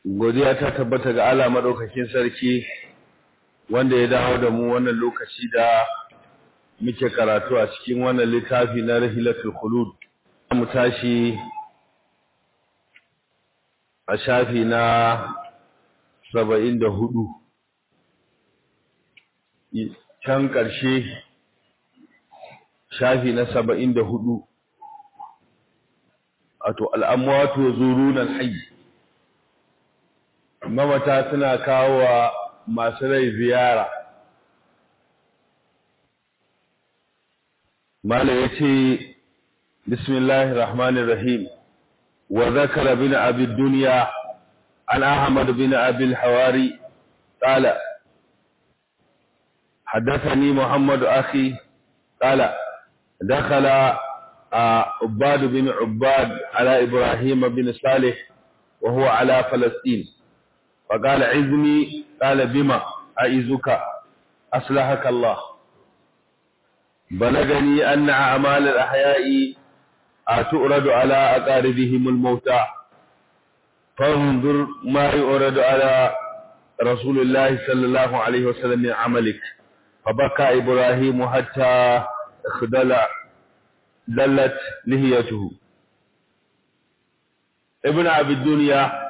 godiya ta tabbata ga Allah madaukakin sarki wanda ya dawo da mu wannan lokaci da muke karatu a cikin wannan littafi na Rahilatul Khulud mu tashi a shafi na 74 can ƙarshe shafi na 74 wato al'amwatu zuruna al-hayy mamata suna kawo wa masu rai ziyara mala ya ce bismillahir rahmanir rahim wa zakara bin abi dunya an ahmad bin abi al-hawari qala حدثني محمد أخي قال دخل عباد بن عباد على إبراهيم بن صالح وهو على فلسطين فقال عزني قال بما أعزك أصلحك الله بلغني أن أعمال الأحياء تؤرد على أقاربهم الموتى فانظر ما يؤرد على رسول الله صلى الله عليه وسلم من عملك فبكى إبراهيم حتى خدل دلت لهيته ابن أبي الدنيا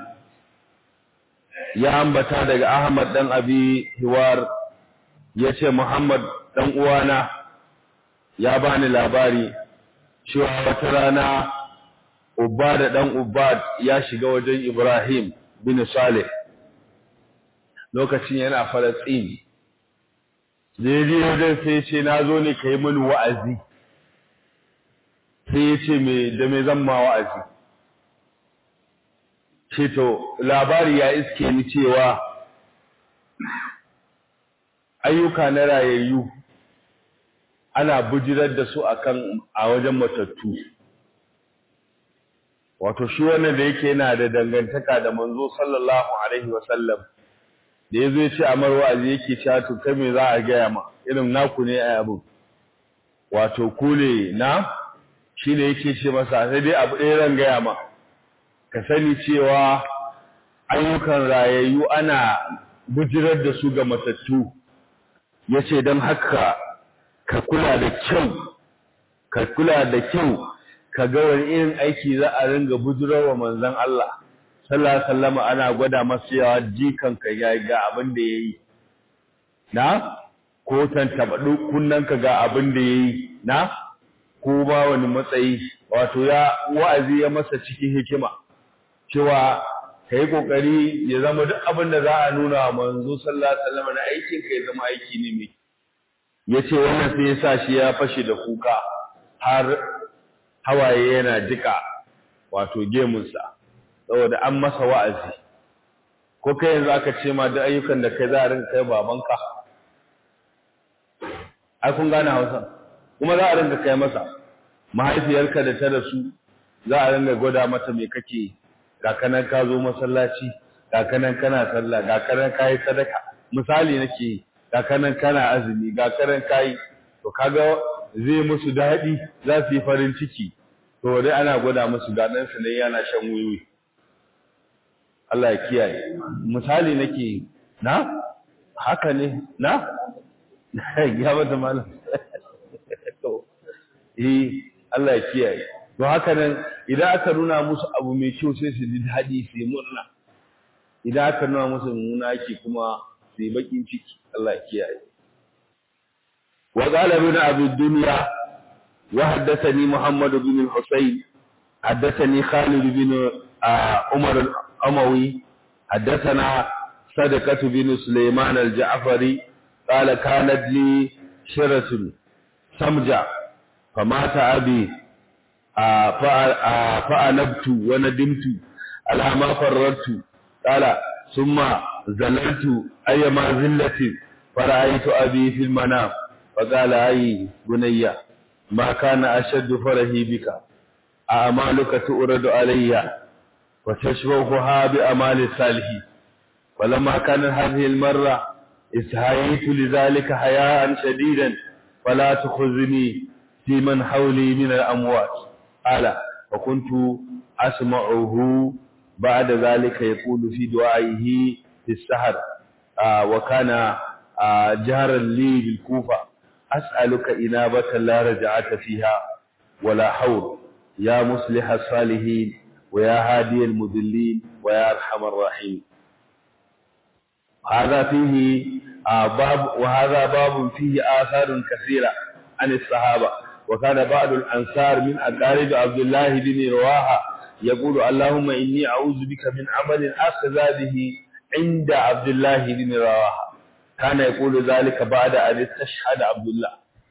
ya ambata daga Ahmad dan Abi Hiwar yace Muhammad dan uwana ya bani labari cewa wata rana Ubad dan Ubad ya shiga wajen Ibrahim bin Saleh lokacin yana Falastin Daidai wajen sai ce na zo ne ka yi mini wa'azi sai ya ce da me zan ma wa'azi ce to labari ya iske ni cewa ayyuka na rayayyu ana bujirar da su akan a wajen matattu wato shi wannan da yake yana da dangantaka da manzo sallallahu alaihi wasallam da yazo ya ce amar wa'azi yake cewa to kai me za a gaya ma irin naku ne a abu wato kule na shi ne yake ce masa sai dai abu ɗaya ran gaya ma ka sani cewa ayyukan rayayyu ana bujirar da su ga matattu ya ce don haka ka kula da kyau ka kula da kyau ka ga wani irin aiki za a ringa bujirar wa manzan Allah sallallahu alaihi ana gwada masa yawa jikan ka ya ga abin da yayi na ko tantabadu kunnan ka ga abin da yayi na ko ba wani matsayi wato ya wa'azi ya masa cikin hikima cewa ka yi ƙoƙari ya zama duk abin da za a nuna wa manzo sallallahu alaihi wasallam na aikin ka ya zama aiki ne mai ya ce wannan sai ya sa shi ya fashe da kuka har hawaye yana jika wato gemunsa saboda an masa wa'azi ko kai yanzu aka ce ma duk ayyukan da kai za a rinka kai babanka ai kun gane hausa kuma za a rinka kai masa mahaifiyarka da ta rasu za a rinka gwada mata me kake yi kakanan ka zo masallaci kakanan kana sallah kakanan kai sadaka misali nake kakanan kana azumi kakanan kai to kaga zai musu dadi za su yi farin ciki to dai ana gwada musu gadan su ne yana shan wiwi Allah ya kiyaye misali nake na haka ne na ya bata malam to eh Allah ya kiyaye don haka nan idan aka nuna musu abu mai kyau sai su ji daɗi su yi murna idan aka nuna musu mummuna yake kuma su yi bakin ciki Allah ya kiyaye wa qala ibn abi dunya wa haddathani muhammad bin al-husayn haddathani khalid bin umar al-amawi haddathana sadaqah bin sulaiman al-ja'fari qala kanat li shiratun samja famata abi فأنبت وندمت على ما فررت قال ثم زللت أيما زلة فرأيت أبي في المنام فقال أي بني ما كان أشد فرهي بك أعمالك تؤرد علي وتشبهها بأمال الصالحين فلما كانت هذه المرة استحييت لذلك حياء شديدا فلا تخذني في من حولي من الأموات قال فكنت أسمعه بعد ذلك يقول في دعائه في السحر آه وكان آه جهرا لي بالكوفة أسألك إنابة لا رجعت فيها ولا حور يا مصلح الصالحين ويا هادي المذلين ويا أرحم الراحمين هذا فيه آه باب وهذا باب فيه آثار كثيرة عن الصحابة وكان بعض الأنصار من أقارب عبد الله بن رواحة يقول اللهم إني أعوذ بك من عمل أخذ به عند عبد الله بن رواحة كان يقول ذلك بعد أن استشهد عبد الله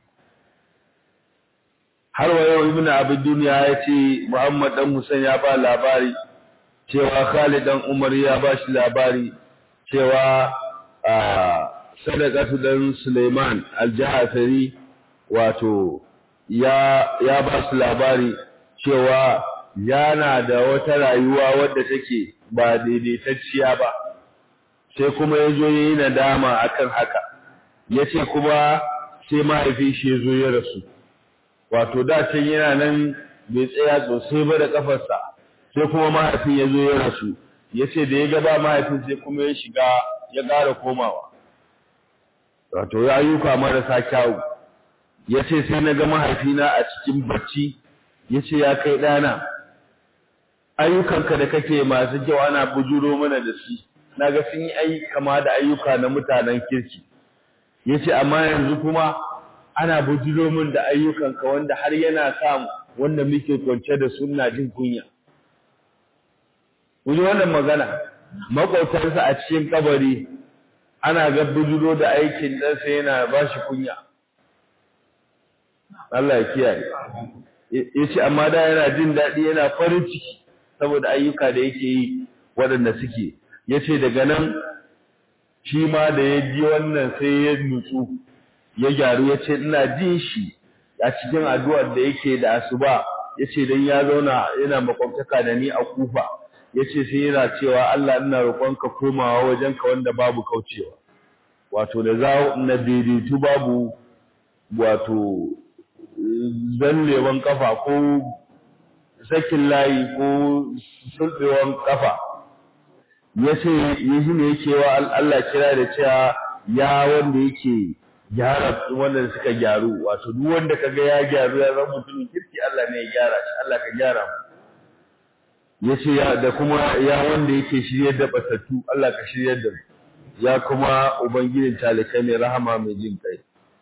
har wa yau ibnu abid duniya ya ce muhammad dan musan ya ba labari cewa khalid dan umar ya ba shi labari cewa sadaqatu dan suleiman al-jahafari wato ya ya ba su labari cewa yana da wata rayuwa wadda take ba daidaitacciya ba sai kuma ya zo yayi nadama akan haka yace kuma sai mahaifin shi ya zo ya rasu wato da can yana nan bai tsaya sosai ba da kafarsa sai kuma mahaifin ya zo ya rasu yace da ya ga ba mahaifin sai kuma ya shiga ya ƙara komawa wato ya ayyuka marasa kyawu yace sai na ga mahaifina a cikin bacci yace ya kai ɗana ayyukanka da kake masu kyau ana bujuro mana da shi naga sun yi ayi kama da ayyuka na mutanen kirki yace amma yanzu kuma ana bujuro min da ayyukanka wanda har yana sa wanda muke kwance da sunna jin kunya Wani wannan magana makwautarsa a cikin kabari ana ga bujuro da aikin ɗansa yana ba shi kunya Allah ya kiyaye yace amma da yana jin daɗi yana farin ciki saboda ayyuka da yake yi waɗanda suke yace daga nan shi ma da ya ji wannan sai ya nutsu ya gyaru yace ina jin shi a cikin addu'ar da yake da asuba yace dan ya zauna yana makwabtaka da ni a kufa yace sai yana cewa Allah ina roƙonka komawa wajenka wanda babu kaucewa wato da za na daidaitu babu wato zallewan kafa ko sakin layi ko sulbewan kafa yace yaji ne yake wa Allah kira da cewa ya wanda yake gyara wanda suka gyaru wato duk wanda kaga ya gyaru ya zama mutumin kirki Allah ne ya gyara shi Allah ka gyara mu yace ya da kuma ya wanda yake shiryar da batattu Allah ka shiryar da mu ya kuma ubangijin talikai mai rahama mai jin kai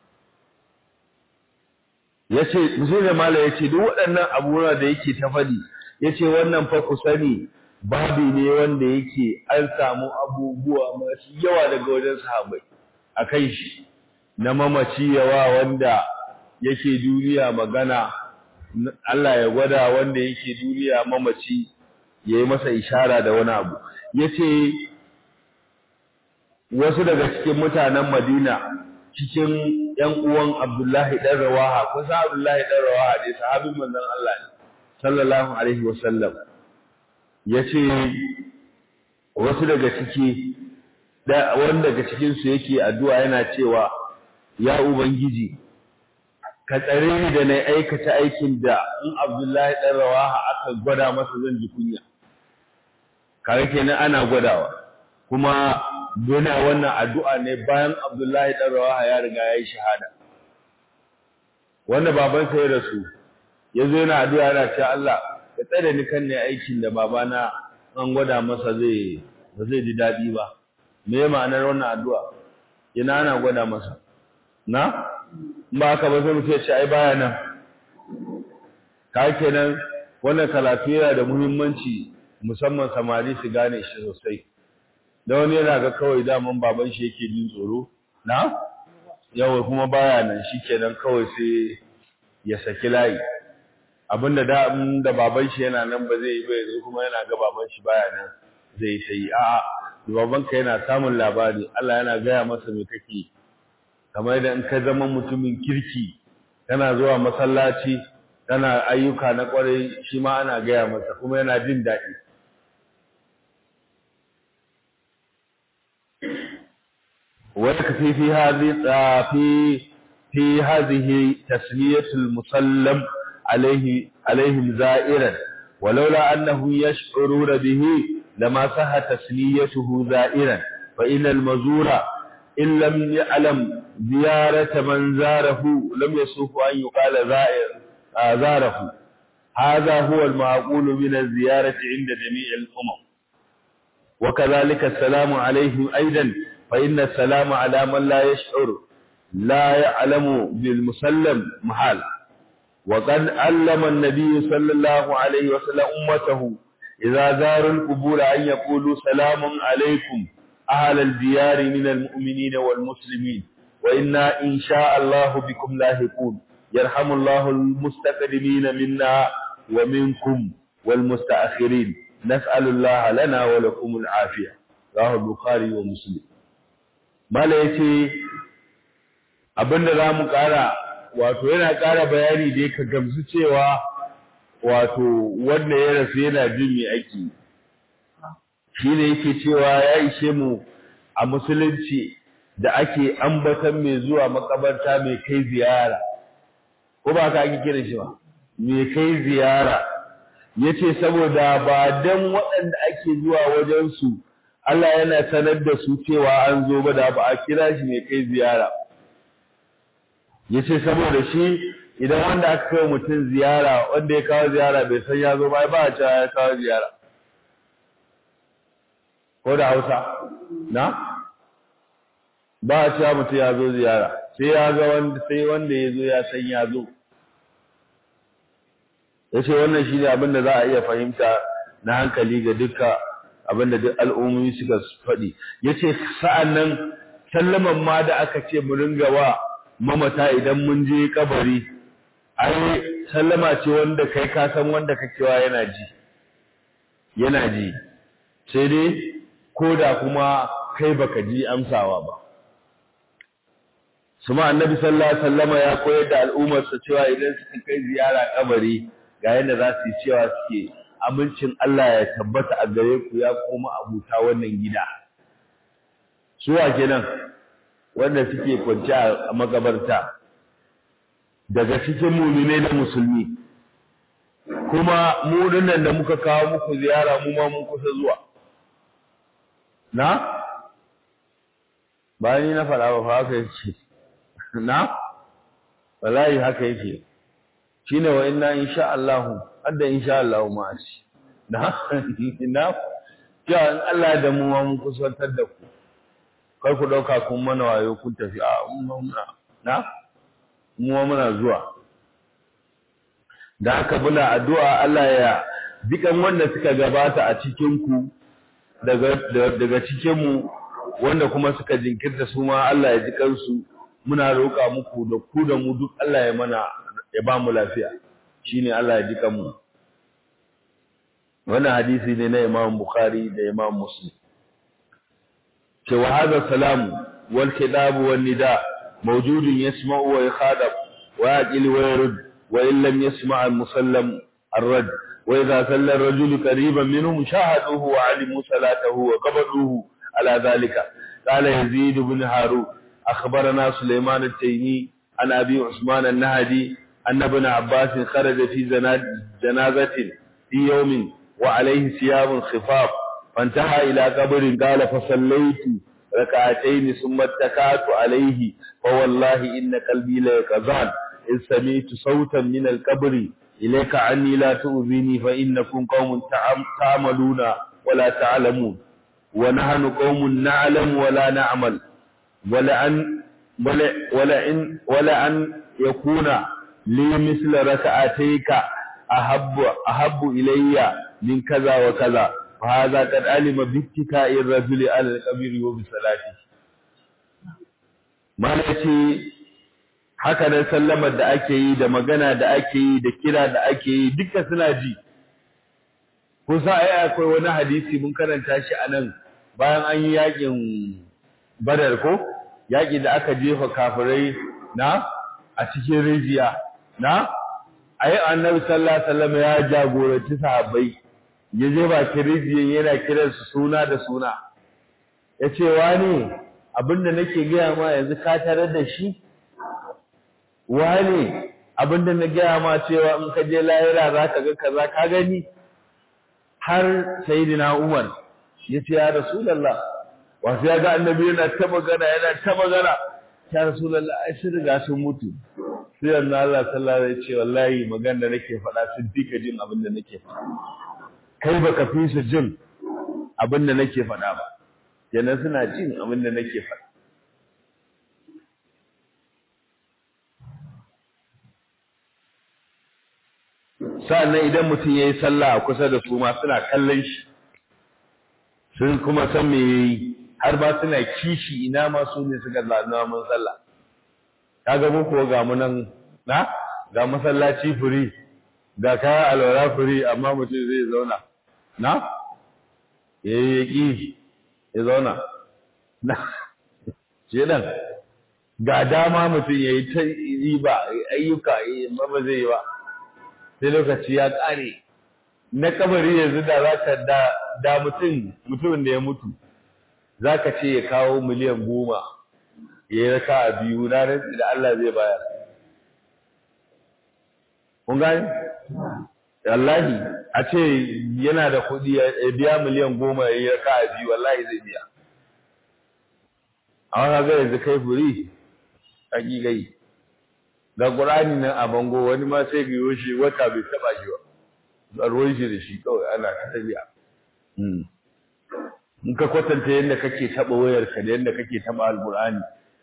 yace musulmi mala yace duk waɗannan abubuwa da yake ta fadi yace wannan fa ku sani babi ne wanda yake an samu abubuwa masu yawa daga wajen sahabbai akan shi na mamaci yawa wanda yake duniya magana Allah ya gwada wanda yake duniya mamaci yayi masa ishara da wani abu yace wasu daga cikin mutanen Madina cikin ƴan uwan Abdullahi dan Rawaha ko sa Abdullahi dan Rawaha dai sahabin manzon Allah ne sallallahu alaihi wasallam yace wasu daga ciki da wanda daga cikin su yake addu'a yana cewa ya ubangiji ka tsare ni da na aikata aikin da in Abdullahi dan Rawaha aka gwada masa zan ji kunya kare kenan ana gwadawa kuma yana wannan addu'a ne bayan Abdullahi dan Rawaha ya riga ya yi shahada wanda babansa ya rasu yazo yana addu'a yana cewa Allah ka tsare ni kan ne aikin da babana an gwada masa zai ba zai ji dadi ba me ma'anar wannan addu'a ina ana gwada masa na ba haka ba sai mutum ya ce ai baya nan ka kenan wannan karatu yana da muhimmanci musamman samari su gane shi sosai da wani yana ga kawai daman baban shi yake jin tsoro na yawa kuma baya nan shikenan kawai sai ya saki layi abinda da da baban shi yana nan ba zai yi ba yanzu kuma yana ga baban shi baya nan zai ta yi a'a baban ka yana samun labari Allah yana gaya masa me kake kamar da in ka zama mutumin kirki kana zuwa masallaci kana ayyuka na kwarai shi ma ana gaya masa kuma yana jin daɗi ويكفي في هذه في في هذه تسمية المسلم عليه عليهم زائرا ولولا أنه يشعرون به لما صح تسليته زائرا فإن المزور إن لم يعلم زيارة من زاره لم يسوف أن يقال زائر زاره هذا هو المعقول من الزيارة عند جميع الأمم وكذلك السلام عليهم أيضا فإن السلام على من لا يشعر لا يعلم بالمسلم محال وقد علم النبي صلى الله عليه وسلم أمته إذا زاروا القبور أن يقولوا سلام عليكم أهل الديار من المؤمنين والمسلمين وإنا إن شاء الله بكم لاهقون يرحم الله المستقدمين منا ومنكم والمستأخرين نسأل الله لنا ولكم العافية رواه البخاري ومسلم mala yace abinda zamu kara wato yana kara bayani da ka gamsu cewa wato wanda ya rasu yana jin me ake shine yake cewa ya ishe mu a musulunci da ake ambatan mai zuwa makabarta mai kai ziyara ko ba ka ake kira shi ba mai kai ziyara yace saboda ba dan waɗanda ake zuwa wajen su Allah yana sanar da su cewa an zo ba da ba a kira shi mai kai ziyara yace saboda shi idan wanda aka kai mutum ziyara wanda ya kawo ziyara bai san ya zo ba ba a cewa ya kawo ziyara ko da Hausa na ba a cewa mutum ya zo ziyara sai ya ga wanda sai wanda ya zo ya san ya zo yace wannan shine abin da za a iya fahimta na hankali ga duka abin da duk al'ummomi suka faɗi yace sa'annan sallaman ma da aka ce mu ringa wa mamata idan mun je kabari ai sallama ce wanda kai ka san wanda kakewa yana ji yana ji sai dai koda kuma kai baka ji amsawa ba Suma annabi sallallahu alaihi wasallama ya koyar da al'ummarsa cewa idan suka kai ziyara kabari ga yadda za su yi cewa suke amincin Allah ya tabbata a gare ku ya koma abuta wannan gida suwa kenan wanda suke kwanci a magabarta daga cikin muminai da musulmi kuma mu dinnan da muka kawo muku ziyara mu ma mun kusa zuwa na bayan na faɗa ba fa haka yake na wallahi haka yake shine wa inna insha Allah hadda insha Allah ma shi na na ya in Allah da mu mun kusantar da ku kar ku dauka kun mana wayo kun tafi a muna na mu muna zuwa da haka muna addu'a Allah ya dukan wanda suka gabata a cikin ku daga daga cikin mu wanda kuma suka jinkirta su ma Allah ya ji kansu muna roƙa muku da ku da mu duk Allah ya mana ya ba mu lafiya shine Allah ya ji kanmu wannan hadisi ne na Imam Bukhari da Imam Muslim cewa hada salamu wal kitab wan nida mawjudun yasma'u wa yakhadab wa yaqil wa yurd wa in lam yasma' al musallam الرد وإذا صلى الرجل قريبا منهم شاهدوه وعلموا صلاته وقبضوه على ذلك قال يزيد بن هارون أخبرنا سليمان التيمي عن أبي عثمان النهدي أن ابن عباس خرج في جنازة في يوم وعليه ثياب خفاف فانتهى إلى قبر قال فصليت ركعتين ثم اتكأت عليه فوالله إن قلبي ليقظان إذ سمعت صوتا من القبر إليك عني لا تؤذيني فإنكم قوم تعملون ولا تعلمون ونحن قوم نعلم ولا نعمل ولأن ولأن ولأن يكون لي مثل ركعتيك أحب أحب إلي من كذا وكذا فهذا قد علم باتكاء الرجل على القبر وبصلاته ما نتي haka nan sallamar da ake yi da magana da ake yi da kira da ake yi duka suna ji kusa ai akwai wani hadisi mun karanta shi anan bayan an yi yakin badar ko yaki da aka jefa kafirai na a cikin rijiya na ai annabi sallallahu alaihi wasallam ya jagoranci sahabbai ya je bakin rijiyan yana kiran su suna da suna yace wani abinda nake gaya ma yanzu ka tarar da shi wani abinda na gaya ma cewa in ka je lahira za ka ga kaza ka gani har sayyidina Umar yace ya rasulullah wasu ya ga annabi yana ta magana yana ta magana ya rasulullah ai sun riga sun mutu sai annabi Allah sallallahu alaihi wasallam ya ce wallahi magana da nake faɗa sun dika jin abin da nake faɗa kai baka fi su jin abin da nake faɗa ba kenan suna jin abin da nake faɗa sa'annan idan mutum ya yi sallah a kusa da su ma suna kallon shi sun kuma san me ya yi har ba suna kishi ina ma su ne suka zanuwa mun sallah ka ga muku ga mu nan na ga masallaci furi ga kayan alwara furi amma mutum zai zauna na ya yi ƙi ya zauna na ce nan ga dama mutum ya yi ta riba ayyuka ba zai yi ba sai lokaci ya ƙare na kabari yanzu da za ka da mutum mutumin da ya mutu za ka ce ya kawo miliyan goma ya yi raka a biyu na rantsi da Allah zai bayar kun gani? wallahi a ce yana da kuɗi ya biya miliyan goma ya yi raka a biyu wallahi zai biya a wani ga yanzu kai furi hakikai ga ƙur'ani nan a bango wani ma sai ga shi wata bai taɓa shi ba tsarwon shi da shi kawai ana ta tafiya in ka kwatanta yadda kake taɓa wayarka da yadda kake taɓa alƙur'ani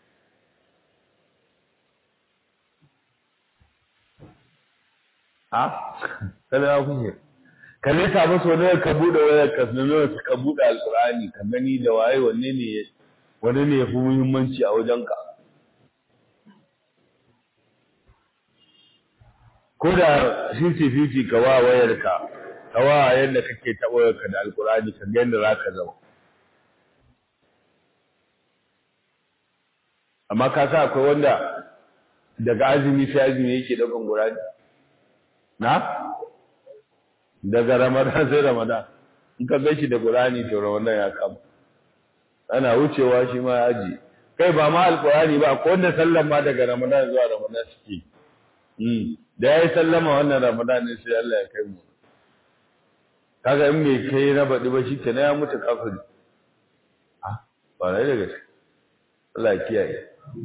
a kada ya kuke ka ne ta masa wani ka buɗe wayar ka nuna ka buɗe alƙur'ani ka gani da waye wanne ne wanne ne ya fi muhimmanci a wajenka ko da fifty ka wa wayarka ka wa yadda kake taɓa wayarka da alkurani ka ga yadda za ka zama amma ka sa akwai wanda daga azumi sai azumi yake ɗaukan qur'ani na daga ramadan sai ramadan in ka gashi da qur'ani to ramadan ya kama ana wucewa shi ma aji kai ba ma alkurani ba ko wanda sallan ma daga ramadan zuwa ramadan suke da ya yi sallama wannan ramadan ne sai Allah ya kai mu kaga in bai kai na baɗi ba shi ke na ya mutu kafiri ah ba rai da gaske Allah ya kiyaye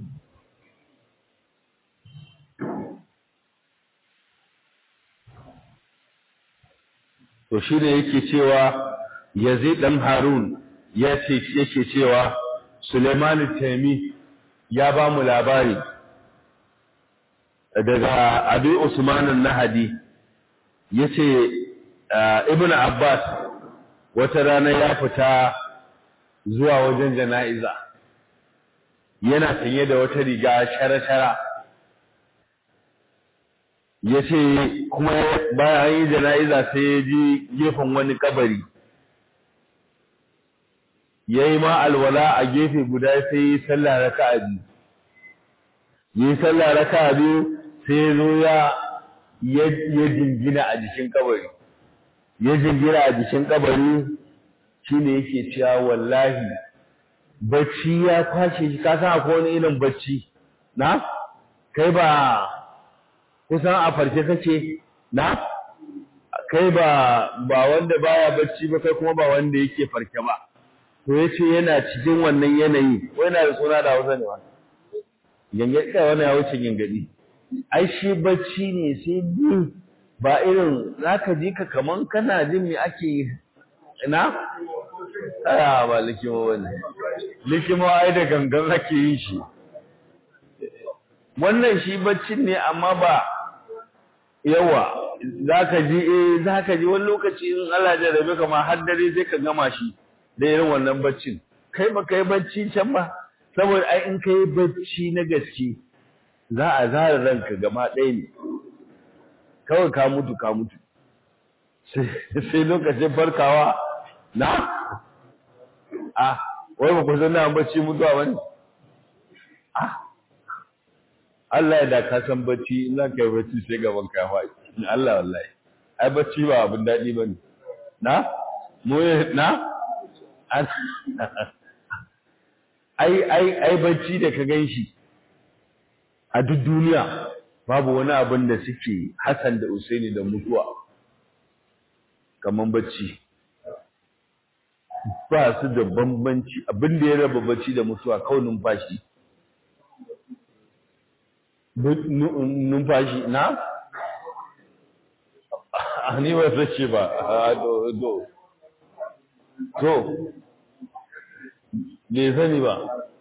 to shi ne yake cewa Yazid dan Harun ya ce yake cewa Suleiman Taimi ya ba mu labari daga abi usman nahadi yace ibn abbas wata rana ya fita zuwa wajen jana'iza yana sanye da wata riga shara-shara yace kuma bayan yi jana'iza sai ya ji gefen wani kabari yayi ma alwala a gefe guda sai yi sallah raka'a biyu yi sallah raka'a biyu sai zo ya ya jingina a jikin kabari ya jingina a jikin kabari shine yake cewa wallahi bacci ya kwashe shi ka san akwai wani irin bacci na kai ba kusan a farke kake na kai ba ba wanda baya bacci ba kai kuma ba wanda yake farke ba to yace yana cikin wannan yanayi wai na da suna da Hausa ne ba gangadi kai wannan ya wuce gangadi ai shi bacci ne sai ni ba irin zaka ji ka kaman kana jin me ake ina aya ba likimo wani likimo ai da gangan ake yin shi wannan shi baccin ne amma ba yawa zaka ji eh zaka ji wani lokaci in Allah ya rabe ka ma har dare sai ka gama shi da irin wannan baccin kai ba kai bacci can ba saboda ai in kai bacci na gaske za a zara ranka gama ɗaya ne kawai ka mutu ka mutu sai lokacin farkawa na a wai ba ku san na bacci mutuwa bane a Allah ya da ka san bacci in za ka yi bacci sai gaban ka faɗi Allah wallahi ai bacci ba abin daɗi bane na mu na ai ai ai bacci da ka ganshi a duk duniya babu wani abin da suke Hassan da Usaini da mutuwa kaman bacci ba su da bambanci abin da ya raba bacci da mutuwa kawai numfashi numfashi na a ni ba sace ba do do to bai sani ba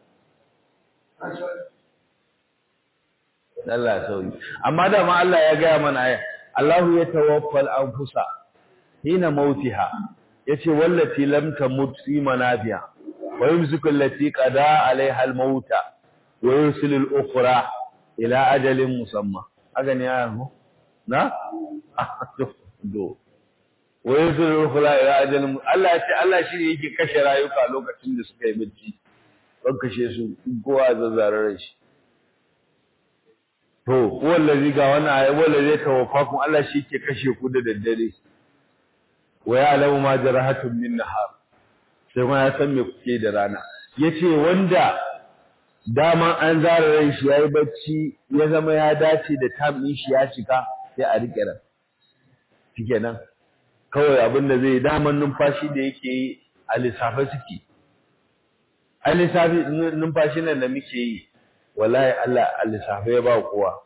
Allah sauyi amma da ma Allah ya gaya mana aya Allahu ya tawaffal anfusa hina mautiha yace wallati lam tamut fi manafiha wa yumsiku allati qada alaiha al-mauta wa yursilu al-ukhra ila ajalin musamma haka ne ya mu na do wa yursilu al-ukhra ila ajalin Allah ya ce Allah shi ne yake kashe rayuka lokacin da suka yi bacci don kashe su kowa zazzararar shi to wallazi ga wannan ayi wallazi tawaffakum Allah shi ke kashe ku da daddare wa ya'lamu ma jarahatum min nahar sai kuma ya san me kuke da rana yace wanda dama an zara ran shi yayi bacci ya zama ya dace da time din shi ya cika sai a rike ran shikenan kawai abin da zai daman numfashi da yake yi a lissafe suke a lissafi numfashi nan da muke yi wallahi Allah a lissafe ya ba kowa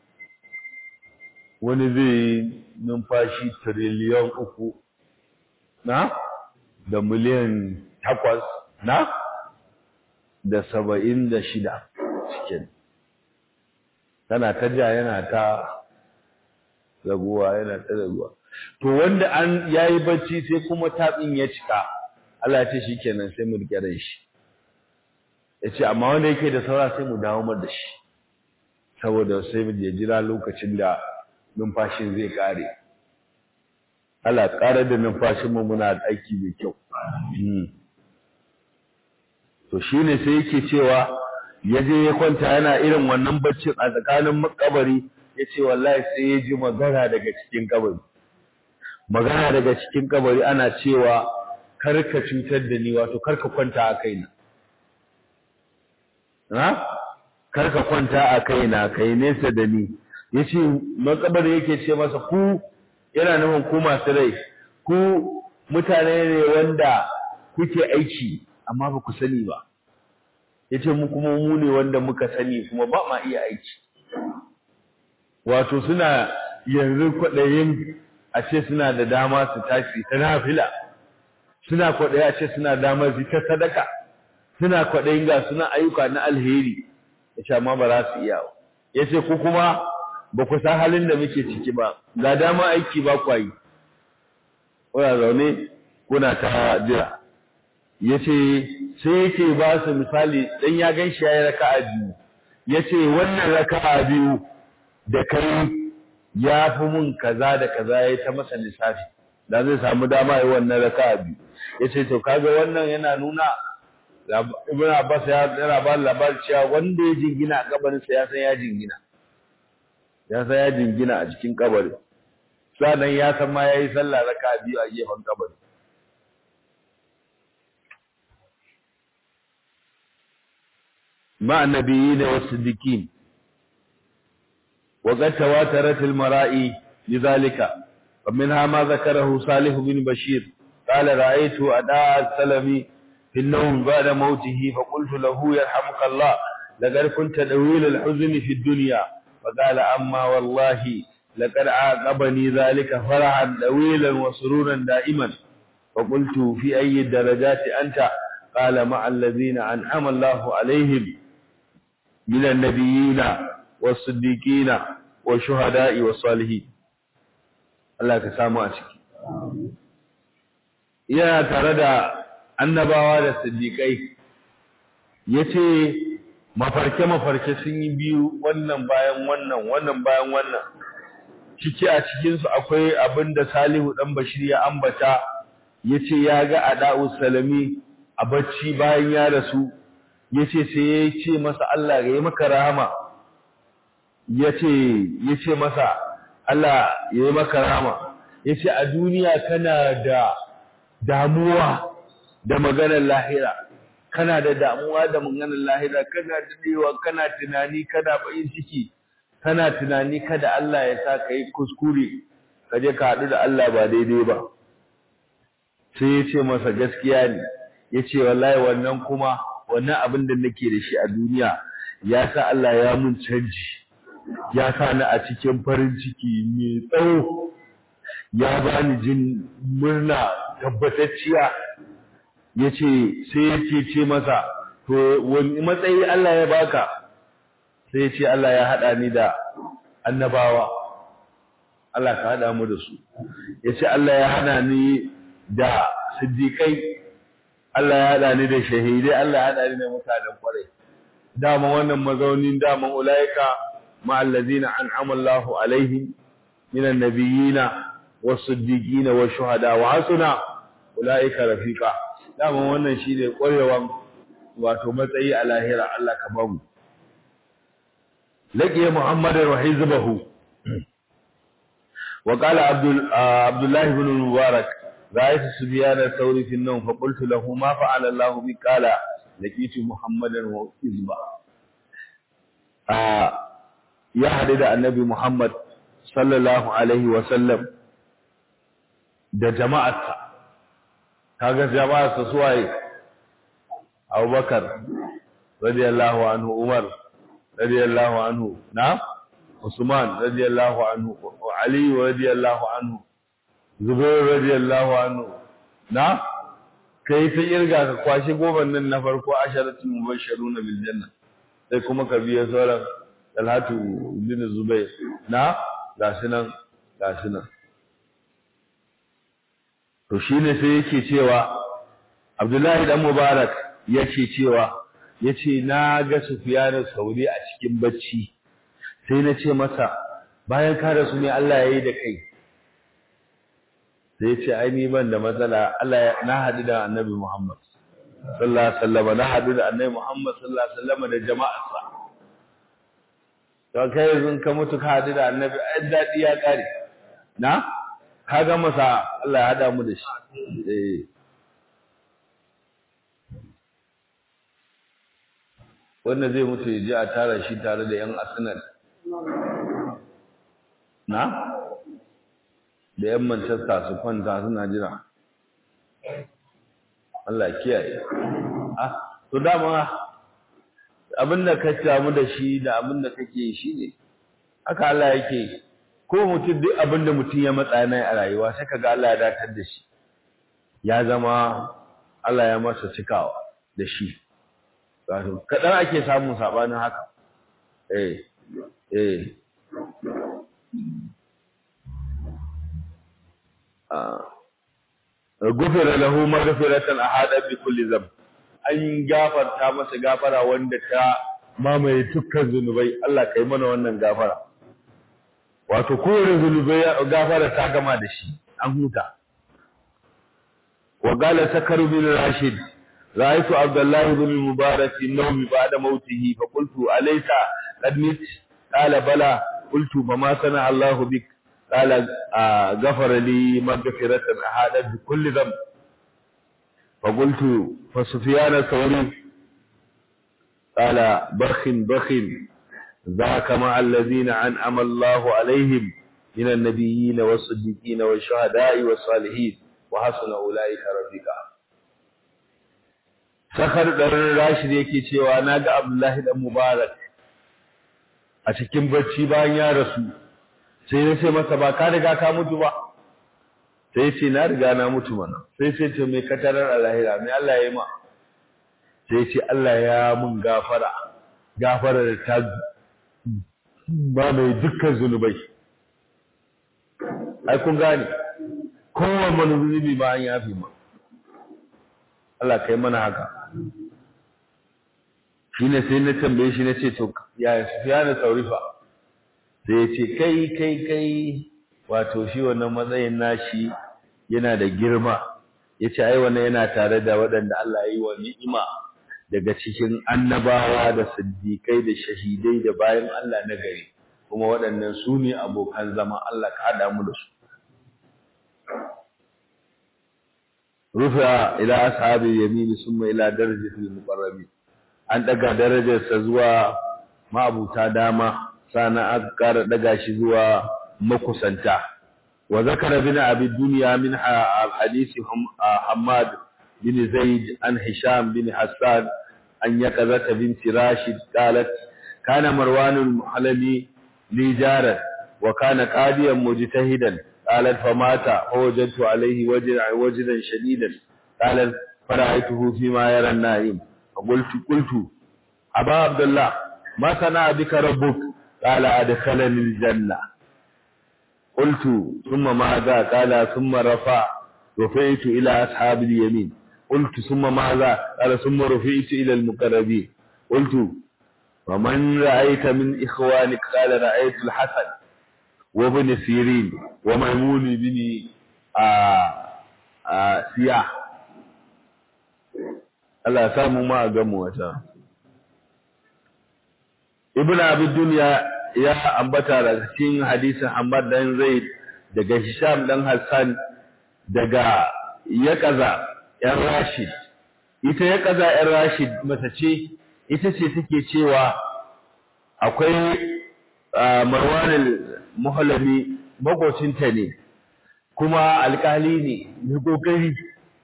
wani zai yi numfashi tiriliyan uku na da miliyan takwas na da saba'in da shida cikin tana ta ja yana ta raguwa yana ta raguwa to wanda an yayi bacci sai kuma tatsin ya cika Allah ya ce shikenan sai mu rike ran shi yace amma wanda yake da saura sai mu dawo mar da shi saboda sai mu je jira lokacin da numfashin zai kare Allah ƙarar da numfashinmu muna aiki mai kyau. To shi ne sai yake cewa ya je ya kwanta yana irin wannan baccin a tsakanin makabari ya ce wallahi sai ya ji magana daga cikin kabari. Magana daga cikin kabari ana cewa karka cutar da ni wato karka kwanta a kaina. Na? Karka kwanta a kaina kai nesa da ni. Ya ce makabari yake ce masa ku yana nufin ku masu rai ku mutane ne wanda kuke aiki amma ba ku sani ba yace mu kuma mu ne wanda muka sani kuma ba ma iya aiki wato suna yanzu kwaɗayin a ce suna da dama su tashi ta nafila suna kwaɗayi a ce suna damar su ta sadaka suna kwaɗayin ga suna ayyuka na alheri yace amma ba za su iya ba yace ku kuma ba ku san halin da muke ciki ba ga dama aiki ba kwa yi kuna zaune kuna ta jira yace sai yake ba su misali dan ya gan shi yayi raka'a biyu yace wannan raka'a biyu da kai ya fi mun kaza da kaza yayi ta masa lissafi da zai samu dama yi wannan raka'a biyu yace to kaga wannan yana nuna Ibn Abbas ya yana ba labarin cewa wanda ya jingina a kabarinsa ya san ya jingina ya san ya jingina a cikin kabari sannan ya san ma yayi sallah raka biyu a gefen kabari ma annabiyyin wa siddiqin wa qad tawatarat al mara'i lidhalika ومنها ما ذكره صالح بن بشير قال رأيت أداء السلمي في النوم بعد موته فقلت له يرحمك الله لقد كنت دويل الحزن في الدنيا فقال أما والله لقد عاقبني ذلك فرحا طويلا وسرورا دائما فقلت في أي الدرجات أنت قال مع الذين أنعم الله عليهم من النبيين والصديقين والشهداء والصالحين الله كسامو أشكي yana tare da annabawa da siddiƙai yace mafarke-mafarke sun yi biyu wannan bayan wannan wannan bayan wannan ciki a cikinsu akwai abin da salihu ɗan bashir ya ambata ya ce ya ga ada'u salami a bacci bayan ya rasu ya ce sai ya ce masa Allah ya yi maka rahama ya ce masa Allah ya yi maka rahama ya ce a duniya kana da damuwa da maganar lahira kana da damuwa da maganar lahira kana dadewa kana tunani kana bayin ciki kana tunani kada Allah ya sa kai kuskure ka je ka hadu da Allah ba daidai ba sai ya ce masa gaskiya ne ya ce wallahi wannan kuma wannan abin da nake da shi a duniya ya sa Allah ya mun canji ya sa ni a cikin farin ciki mai tsawo ya bani jin murna tabbatacciya ya ce sai ya ce ce masa to wani matsayi Allah ya baka sai ya ce Allah ya haɗa ni da annabawa Allah ka haɗa mu da su ya ce Allah ya hana ni da siddiƙai Allah ya haɗa ni da shahidai Allah ya haɗa ni da mutanen ƙwarai dama wannan mazaunin dama ulaika ma allazina an'ama Allahu alaihim minan nabiyina was-siddiqina wash-shuhada wa hasuna ulaika rafiqa dama wannan shine ƙwarewan wato matsayi a lahira Allah ka bamu laqiya muhammadin wa hizbahu wa qala abdul abdullah ibn mubarak ra'aytu subyan al-thawri fi an-nawm fa qultu lahu ma fa'ala Allah bi qala laqitu muhammadan wa hizba ya hadu da annabi muhammad sallallahu alaihi wa sallam da jama'arsa kaga jama'arsa suwaye abubakar radiyallahu anhu umar radiyallahu anhu na usman radiyallahu anhu ali radiyallahu anhu zubair radiyallahu anhu na kai ta irga ka kwashi goban nan na farko asharatul mubashshiruna bil janna sai kuma ka biya sauran talhatu bin zubair na gashi nan gashi nan to shine sai yake cewa abdullahi dan mubarak yace cewa yace na ga Sufyan Sauri a cikin bacci sai na ce masa bayan ka rasu ne Allah yayi da kai sai yace ai ni ban da matsala Allah na hadu da Annabi Muhammad sallallahu alaihi wasallam na hadu da Annabi Muhammad sallallahu alaihi wasallam da jama'arsa to kai yanzu ka mutu ka hadu da Annabi ai dadi ya kare na ka ga masa Allah ya hada mu da shi eh wanda zai mutu ya ji a tara shi tare da 'yan arsenal na da 'yan manchester su kwanta suna jira Allah kiyaye ah to dama abinda ka samu da shi da abinda kake shi ne haka Allah yake ko mutum duk abinda mutum ya matsa na a rayuwa sai kaga Allah ya datar da shi ya zama Allah ya masa cikawa da shi wato kaɗan ake samun saɓanin haka eh eh gufira lahu maghfiratan ahada bi kulli dhanb an gafarta masa gafara wanda ta mamaye dukkan zunubai Allah kai mana wannan gafara wato kowane zunubai gafara ta gama da shi an huta wa qala sakaru bin rashid رأيت عبد الله بن المبارك في النوم بعد موته فقلت أليس قد مت قال بلى قلت فما صنع الله بك قال آه غفر لي مغفرة أحادت بكل ذنب فقلت فسفيان الثوري قال بخ بخ ذاك مع الذين أنعم الله عليهم من النبيين والصديقين والشهداء والصالحين وحسن أولئك رفيقا sakar ɗarin rashid yake cewa na ga abdullahi ɗan mubarak a cikin bacci bayan ya rasu sai ya ce masa ba ka riga ka mutu ba sai ce na riga na mutu mana sai ce ce mai katarar alahira mai Allah ya yi ma sai ce Allah ya mun gafara gafara da ta ba mai dukkan zunubai ai kun gane kowane wani zunubi ba an yafi ma Allah kai mana haka shi ne sai na tambaye shi na ce to ya sufiya na saurifa sai ya ce kai kai kai wato shi wannan matsayin nashi yana da girma ya ce ai wannan yana tare da waɗanda Allah ya yi wa ni'ima daga cikin annabawa da siddiƙai da shahidai da bayan Allah na gari kuma waɗannan su ne abokan zama Allah ka haɗa mu da su rufa ila ashabi yamini summa ila darajatil muqarrabin an daga darajarsa zuwa ma'abuta dama sana aka ƙara daga shi zuwa makusanta وذكر ابن أبي الدنيا من حديث حماد بن زيد عن هشام بن حسان أن يقظة بنت راشد قالت كان مروان المحلمي لي جارا وكان قاضيا مجتهدا قالت فمات فوجدت عليه وجدا وجدا شديدا قالت فرأيته فيما يرى النائم فقلت قلت أبا عبد الله ما صنع بك ربك قال أدخلني الجنة قلت ثم ماذا قال ثم رفع رفعت إلى أصحاب اليمين قلت ثم ماذا قال ثم رفعت إلى المقربين قلت ومن رأيت من إخوانك قال رأيت الحسن وابن سيرين وميمون بن آآ آآ سياح Allah samu ma a gamu wata. Ibn Abi Dunya ya ambata daga cikin hadisin Ahmad dan Zaid daga Hisham dan Hassan daga Yaqaza ‘yan Rashid. Ita Yaqaza ‘yan Rashid mata ce, ita ce take cewa akwai Marwan al-Muhallami makocinta ne, kuma alkali ne, mai kokari.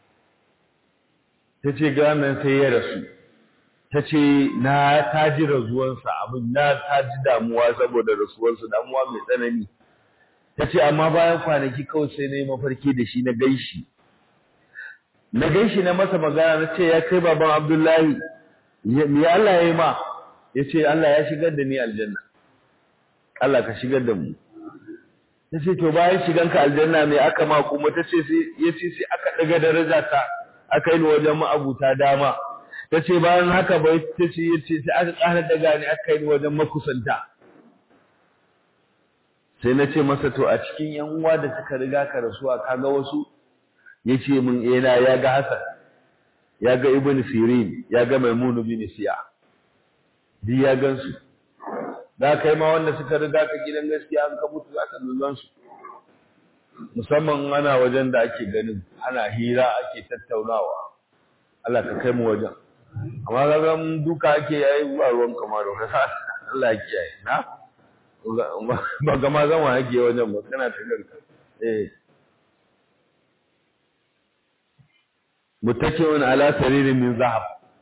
Ta ce ganin sai ya rasu. ta ce na ta ji rasuwarsa abin na ta ji damuwa saboda rasuwarsa damuwa mai tsanani ta ce amma bayan kwanaki kawai sai na yi mafarki da shi na gaishi na gaishi na masa magana na ce ya kai baban abdullahi me Allah ya yi ma ya ce Allah ya shigar da ni aljanna Allah ka shigar da mu ta ce to bayan shiganka aljanna me aka ma kuma ta ce ya ce sai aka daga daraja ta aka yi wajen ma'abuta dama ta ce bayan haka bai ta ce ya ce sai aka ƙara daga ni aka yi wajen makusanta sai na ce masa to a cikin yan uwa da suka riga ka rasuwa ka ga wasu ya ce min ena ya ga Hassan ya ga Ibn Sirin ya ga Maimunu bin Siya duk ya gansu da kai ma wanda suka riga ka gidan gaskiya an ka mutu za ka lullan su musamman ana wajen da ake ganin ana hira ake tattaunawa Allah ka kai mu wajen amma kaga mun duka ake yayi ba ruwan kamar da kasa Allah ya kiyaye na ba ga ma zan wa yake wajen ba kana ta ganka eh muttaki'un ala saririn min zahab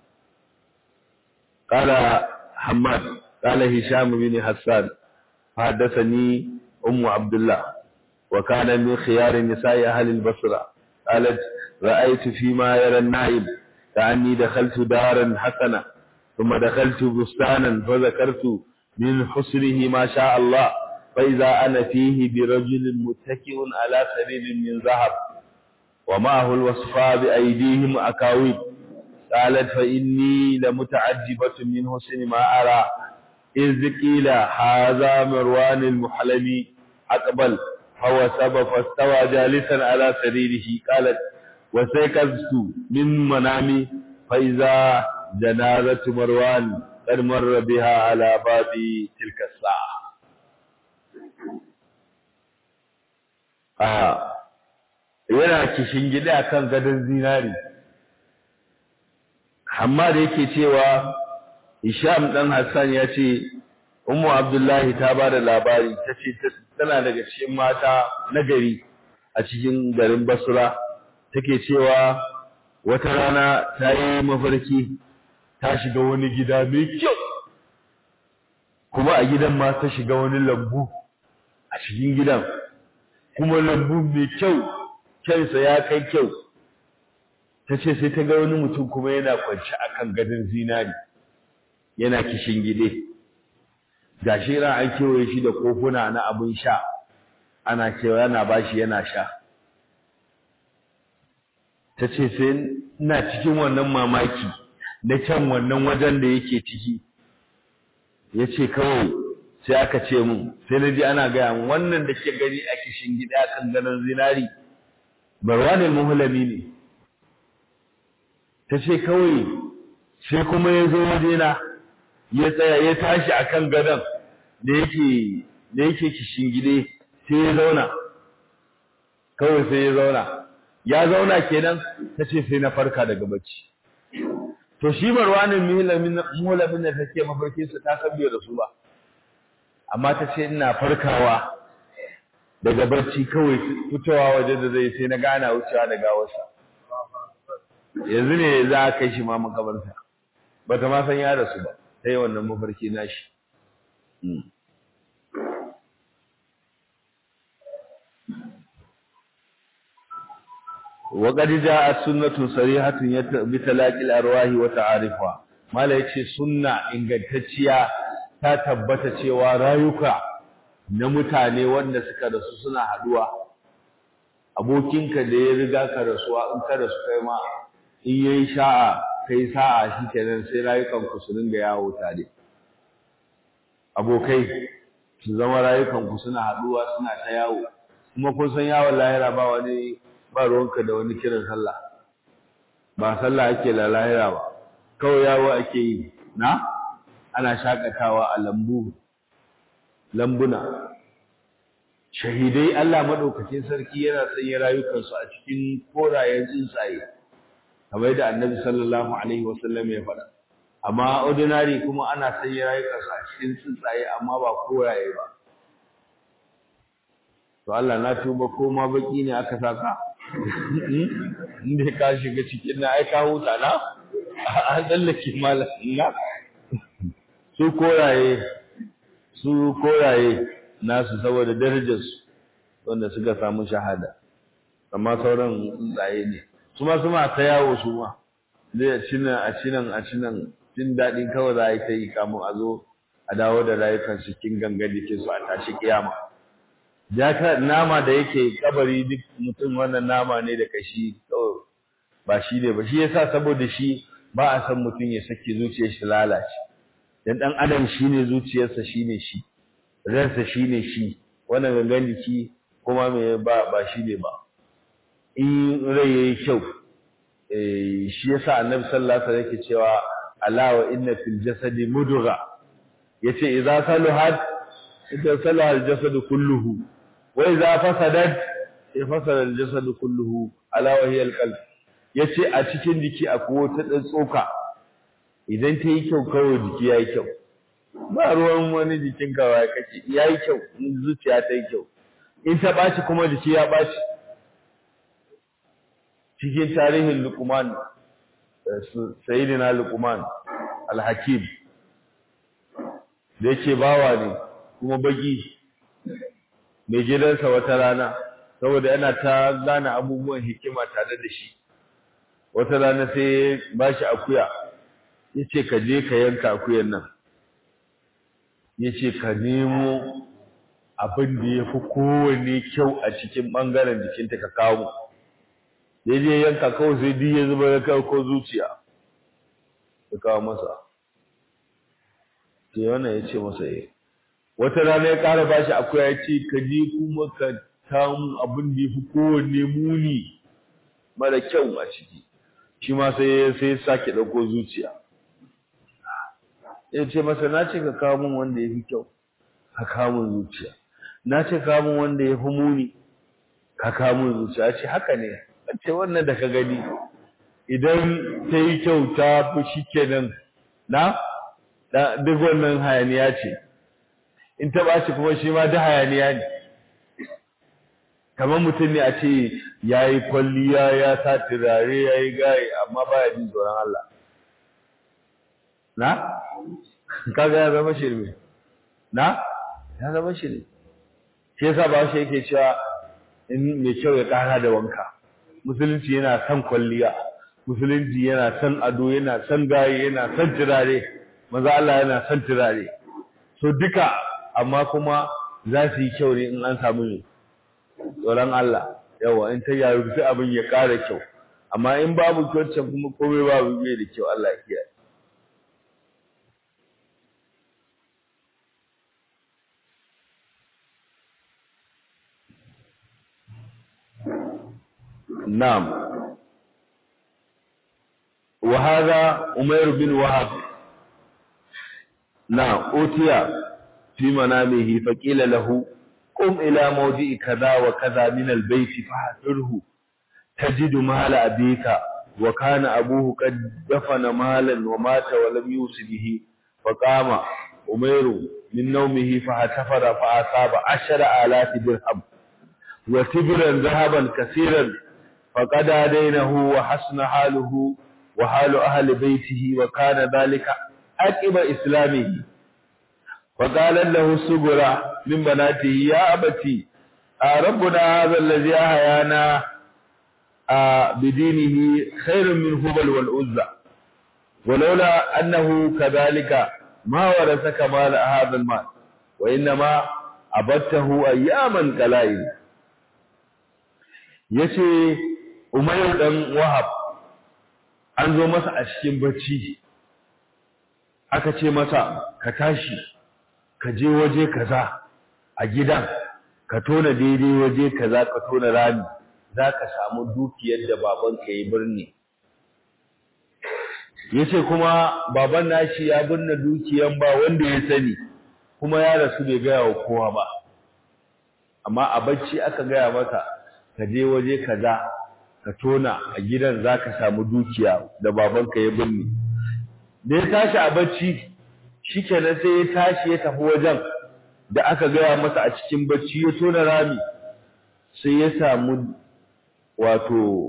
qala hammad qala hisham bin hassan حدثني أم عبد الله وكان من خيار نساء أهل البصرة قالت رأيت فيما يرى النائب كأني دخلت دارا حسنة ثم دخلت بستانا فذكرت من حسنه ما شاء الله فإذا أنا فيه برجل متكئ على سرير من ذهب ومعه الوصفاء بأيديهم أكاويب قالت فإني لمتعجبة من حسن ما أرى إذ قيل هذا مروان المحلمي أقبل فوسب فاستوى جالسا على سريره قالت وسيقظت من منامي فإذا جنازة مروان قد مر بها على باب تلك الساعة آه yana kishin gida akan gadon zinari amma da yake cewa Hisham dan Hassan ya ce Ummu Abdullahi ta ba da labari ta ce tana daga cikin mata na gari a cikin garin Basra take cewa wata rana ta yi mafarki ta shiga wani gida mai kyau kuma a gidan ma ta shiga wani lambu a cikin gidan kuma lambu mai kyau kyansa ya kai kyau ta ce sai ta ga wani mutum kuma yana kwanci akan gadon zinari yana kishin gide ga shi ran an kewaye shi da kofuna na abin sha ana cewa yana bashi yana sha ta ce sai ina cikin wannan mamaki na can wannan wajen da yake ciki ya ce kawai sai aka ce mun sai na ji ana gaya wannan da ke gani a kishin gida kan ganin zinari barwanin muhulami ne ta ce kawai sai kuma ya zo wajena ya tsaya ya tashi akan gadon da yake da yake kishin gide sai ya zauna kawai sai ya zauna ya zauna kenan ta ce sai na farka daga bacci to shi marwanin muhulamin da take mafarkinsa ta san bai rasu ba amma ta ce ina farkawa daga barci kawai fitowa waje da zai sai na gana wucewa da gawarsa yanzu ne za a kai shi ma makabarta ba ta ma san ya rasu ba ta yi wannan mafarki nashi وقد جاءت سنة صريحة بتلاقي الأرواح وتعارفها mala yace sunna ingantacciya ta tabbata cewa rayuka na mutane wanda suka rasu suna haduwa abokinka da ya riga ka rasuwa in ka rasu kai ma in yayi sha'a kai sa'a shikenan sai rayukan ku su dinga yawo tare abokai su zama rayukan ku suna haduwa suna ta yawo kuma kun san yawon lahira ba wani ba ruwanka da wani kiran sallah ba sallah ake la lahira ba kawai yawo ake yi na ana shakatawa a lambu lambuna shahidai Allah madaukakin sarki yana sanya rayukansu a cikin korayen tsuntsaye kamar da annabi sallallahu alaihi wasallam ya faɗa amma ordinary kuma ana sanya rayukansu a cikin tsuntsaye amma ba koraye ba to Allah na tuba ko ma baki ne aka saka inda ka shiga cikin na ai ka huta na an tsallake malam na su koraye su koraye nasu saboda darajarsu wanda suka samu shahada amma sauran tsuntsaye ne su ma su ma ta yawo su ma zai a cinan a cinan a cinan jin daɗin kawai za a yi ta yi kamun a zo a dawo da rayukan cikin gangan jikin su a tashi kiyama jaka nama da yake kabari duk mutum wannan nama ne da kashi kawai ba shi ne ba shi yasa saboda shi ba a san mutum ya saki zuciyar shi lalace dan dan adam shine zuciyarsa shine shi ransa shine shi wannan gangan jiki kuma me ba ba shine ba in rai yayi kyau eh shi yasa annabi sallallahu alaihi wasallam yake cewa ala wa inna fil jasadi mudgha yace idza saluhat idza salaha al jasadu kulluhu wa idza fasadat fasada al jasadu kulluhu ala wa hiya al qalb yace a cikin jiki akwai wata dan tsoka idan ta yi kyau kawai jiki yayi kyau ba ruwan wani jikin kawai kake yayi kyau in zuciya ta yi kyau in ta baci kuma jiki ya baci cikin tarihin Luqman sayyidina Luqman al-Hakim da yake bawa ne kuma baki mai gidansa wata rana saboda yana ta gane abubuwan hikima tare da shi wata rana sai ba shi akuya yace ka je ka yanka akuyan nan yace ka nemo abin da yafi kowanne kyau a cikin bangaren jikinta ka kawo ya je yanka kawai sai duk ya zuba ya kawo ko zuciya ya kawo masa sai wannan ya ce masa eh wata rana ya ƙara bashi akuya ya ce ka je kuma ka samu abin da ya fi kowanne muni mara kyau a ciki shi ma sai sai ya sake ɗauko zuciya ya ce masa na ce ka kawo min wanda ya fi kyau ka kawo min zuciya na ce kawo min wanda ya fi muni ka kawo min zuciya ce haka ne ce wannan da ka gani idan ta yi kyau ta fi shi kenan na duk wannan hayaniya ce in ta ɓaci kuma shi ma da hayaniya ne kamar mutum ne a ce ya yi kwalliya ya sa turare ya yi gaye amma ba ya jin tsoron Allah na? kaga ya zama shirme na? ya zama shirme shi yasa ba shi yake cewa in mai kyau ya ƙara da wanka musulunci yana son kwalliya musulunci yana son ado yana son gaye yana son turare maza Allah yana son turare so duka amma kuma za su yi kyau ne in an samu ne tsoron Allah yawa in ta yaru sai abin ya ƙara kyau amma in babu kyautar kuma komai babu bai da kyau Allah ya kiyaye نعم وهذا أمير بن وهب نعم أوتي في منامه فقيل له قم إلى موضع كذا وكذا من البيت فحذره تجد مال أبيك وكان أبوه قد دفن مالا ومات ولم يوص به فقام أمير من نومه فاحتفر فأصاب عشر آلاف درهم وتبرا ذهبا كثيرا فقد دينه وحسن حاله وحال أهل بيته وكان ذلك عقب إسلامه فقال له السبرة من بناته يا أبتي ربنا هذا الذي أحيانا بدينه خير من هبل والعزى ولولا أنه كذلك ما ورثك مال هذا المال وإنما أبته أياما قلائل yace Umayr dan Wahab an zo masa a cikin bacci aka ce masa ka tashi ka je waje kaza a gidan ka tona daidai waje kaza ka tona rami zaka samu dukiyar da babanka ya birni yace kuma baban nashi ya binne dukiyan ba wanda ya sani kuma ya rasu bai gaya wa kowa ba amma a bacci aka gaya masa ka je waje kaza ka tona a gidan zaka samu dukiya da babanka ya binne da ya tashi a bacci shikenan sai ya tashi ya tafi wajen da aka gaya masa a cikin bacci ya tona rami sai ya samu wato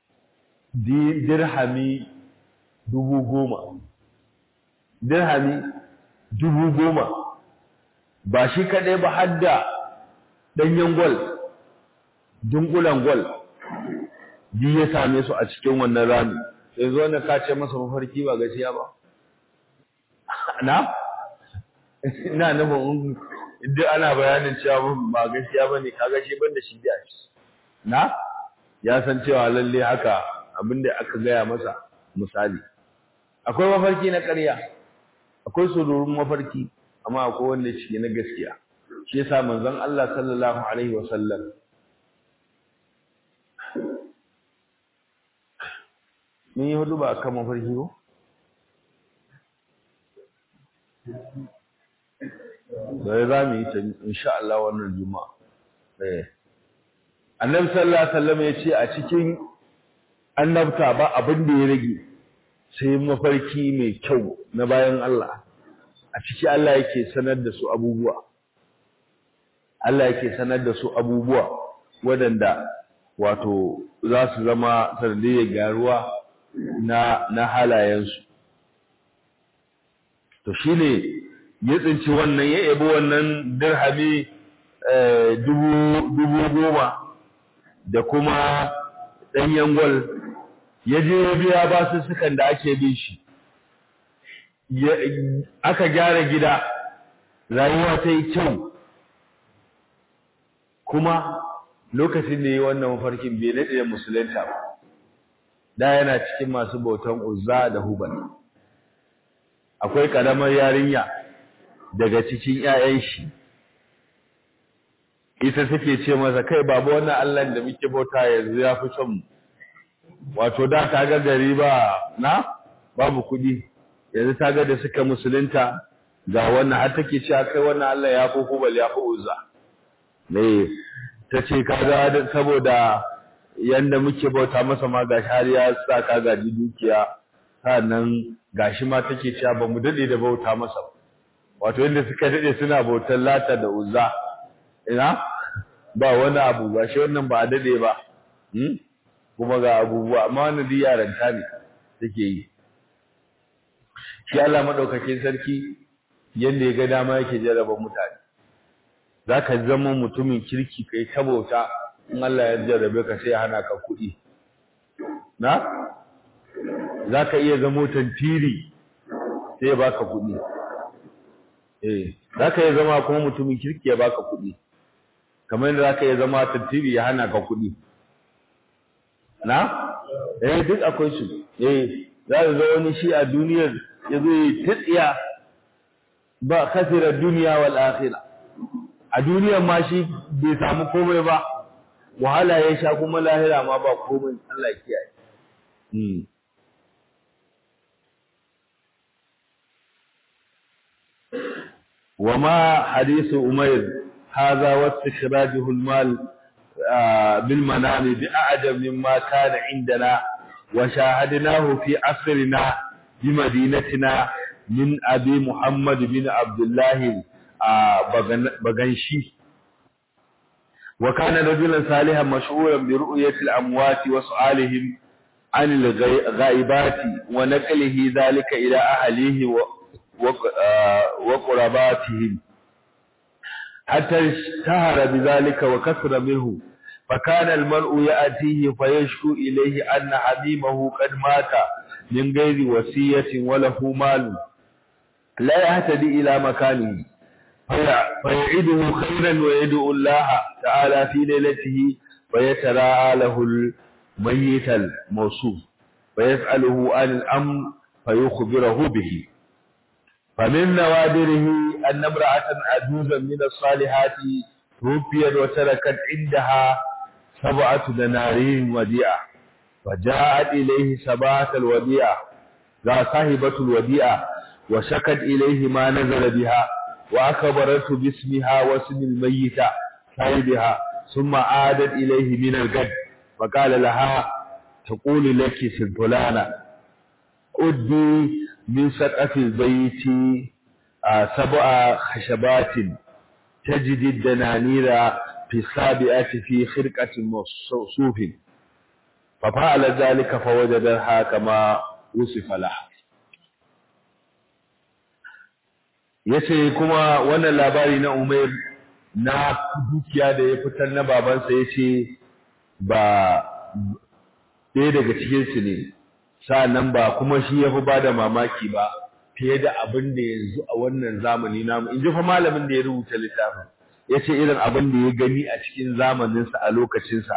dirhami dubu goma dirhami dubu goma ba shi kaɗai ba har da ɗanyen gwal dunkulan gwal bi ya same su a cikin wannan rami sai zo na kace masa mafarki ba gaskiya ba na ina nufin duk ana bayanin cewa ba gaskiya bane kaga shi banda shi biya shi na ya san cewa lalle haka abinda aka gaya masa misali akwai mafarki na ƙarya akwai sururun mafarki amma akwai wanda shi na gaskiya shi yasa manzon Allah sallallahu alaihi wasallam mun yi hudu ba kan mafarki ko sai za mu yi ta insha Allah wannan juma'a eh annabi sallallahu alaihi wasallam ya ce a cikin annabta ba abin da ya rage sai mafarki mai kyau na bayan Allah a ciki Allah yake sanar da su abubuwa Allah yake sanar da su abubuwa waɗanda wato za su zama sanadiyyar garuwa na na halayensu to shine ya tsinci wannan ya yabo wannan dirhami dubu dubu goma da kuma ɗanyen gwal ya je ya biya basussukan da ake bin shi aka gyara gida rayuwa ta yi kyau kuma lokacin da yi wannan mafarkin bai daɗe da musulunta ba da yana cikin masu bautan uzza da hubal akwai ƙaramar yarinya daga cikin 'ya'yan shi ita take ce masa kai babu wannan Allah da muke bauta yanzu ya fi son mu wato da ta ga gari ba na babu kuɗi yanzu ta ga da suka musulunta ga wannan har take cewa kai wannan Allah ya fi hubal ya fi uzza ne ta ce kaga saboda yanda muke bauta masa ma gashi har ya sa ka gaji dukiya sannan gashi ma take cewa ba mu dade da bauta masa wato yanda suka dade suna bautar lata da uzza ina ba wani abu ba shi wannan ba a dade ba hmm? kuma ga abubuwa amma wannan duk yaranta ne take yi shi Allah madaukakin sarki yanda ya ga dama yake jarraba mutane zaka zama mutumin kirki kai ta bauta in Allah ya jarrabe ka sai hana ka kuɗi na zaka iya zama tantiri sai ya baka kuɗi eh zaka iya zama kuma mutumin kirki ya baka kuɗi kamar yadda zaka iya zama tantiri ya hana ka kuɗi na eh duk akwai su eh za ka ga wani shi a duniyar ya zo yi tsiya ba kasira duniya wal akhirah a duniyar ma shi bai samu komai ba wahala ya sha kuma lahira ma ba komai Allah ya kiyaye hmm وما حديث أمير هذا واستخراجه المال بالمنام بأعجب مما كان عندنا وشاهدناه في عصرنا بمدينتنا من أبي محمد بن عبد الله بغنشي وكان رجلا صالحا مشهورا برؤية الأموات وسؤالهم عن الغائبات ونقله ذلك إلى أهليه وقرباتهم حتى اشتهر بذلك وكثر منه فكان المرء يأتيه فيشكو إليه أن حميمه قد مات من غير وصية وله مال لا يهتدي إلى مكانه فيعيده خيرا ويدعو الله تعالى في ليلته فيتراءى له الميت الموصوف فيسأله عن الأمر فيخبره به فمن نوادره أن امرأة عجوزا من الصالحات توفيت وتركت عندها سبعة دنارين وديعة فجاءت إليه سبعة الوديعة لا صاحبة الوديعة وشكت إليه ما نزل بها وأخبرته باسمها واسم الميت صاحبها ثم عادت إليه من الغد فقال لها تقول لك سلطلانة أدي من سقف البيت سبع خشبات تجد الدنانير في السابعة في خرقة صوف ففعل ذلك فوجدها كما وصف لها yace kuma wannan labari na Umair na dukiya da ya fitar na babansa yace ba ɗaya daga cikin su ne sa'annan ba kuma shi yafi bada mamaki ba fiye da abin da yanzu a wannan zamani namu in ji fa malamin da ya rubuta littafin yace irin abin da ya gani a cikin zamaninsa a lokacinsa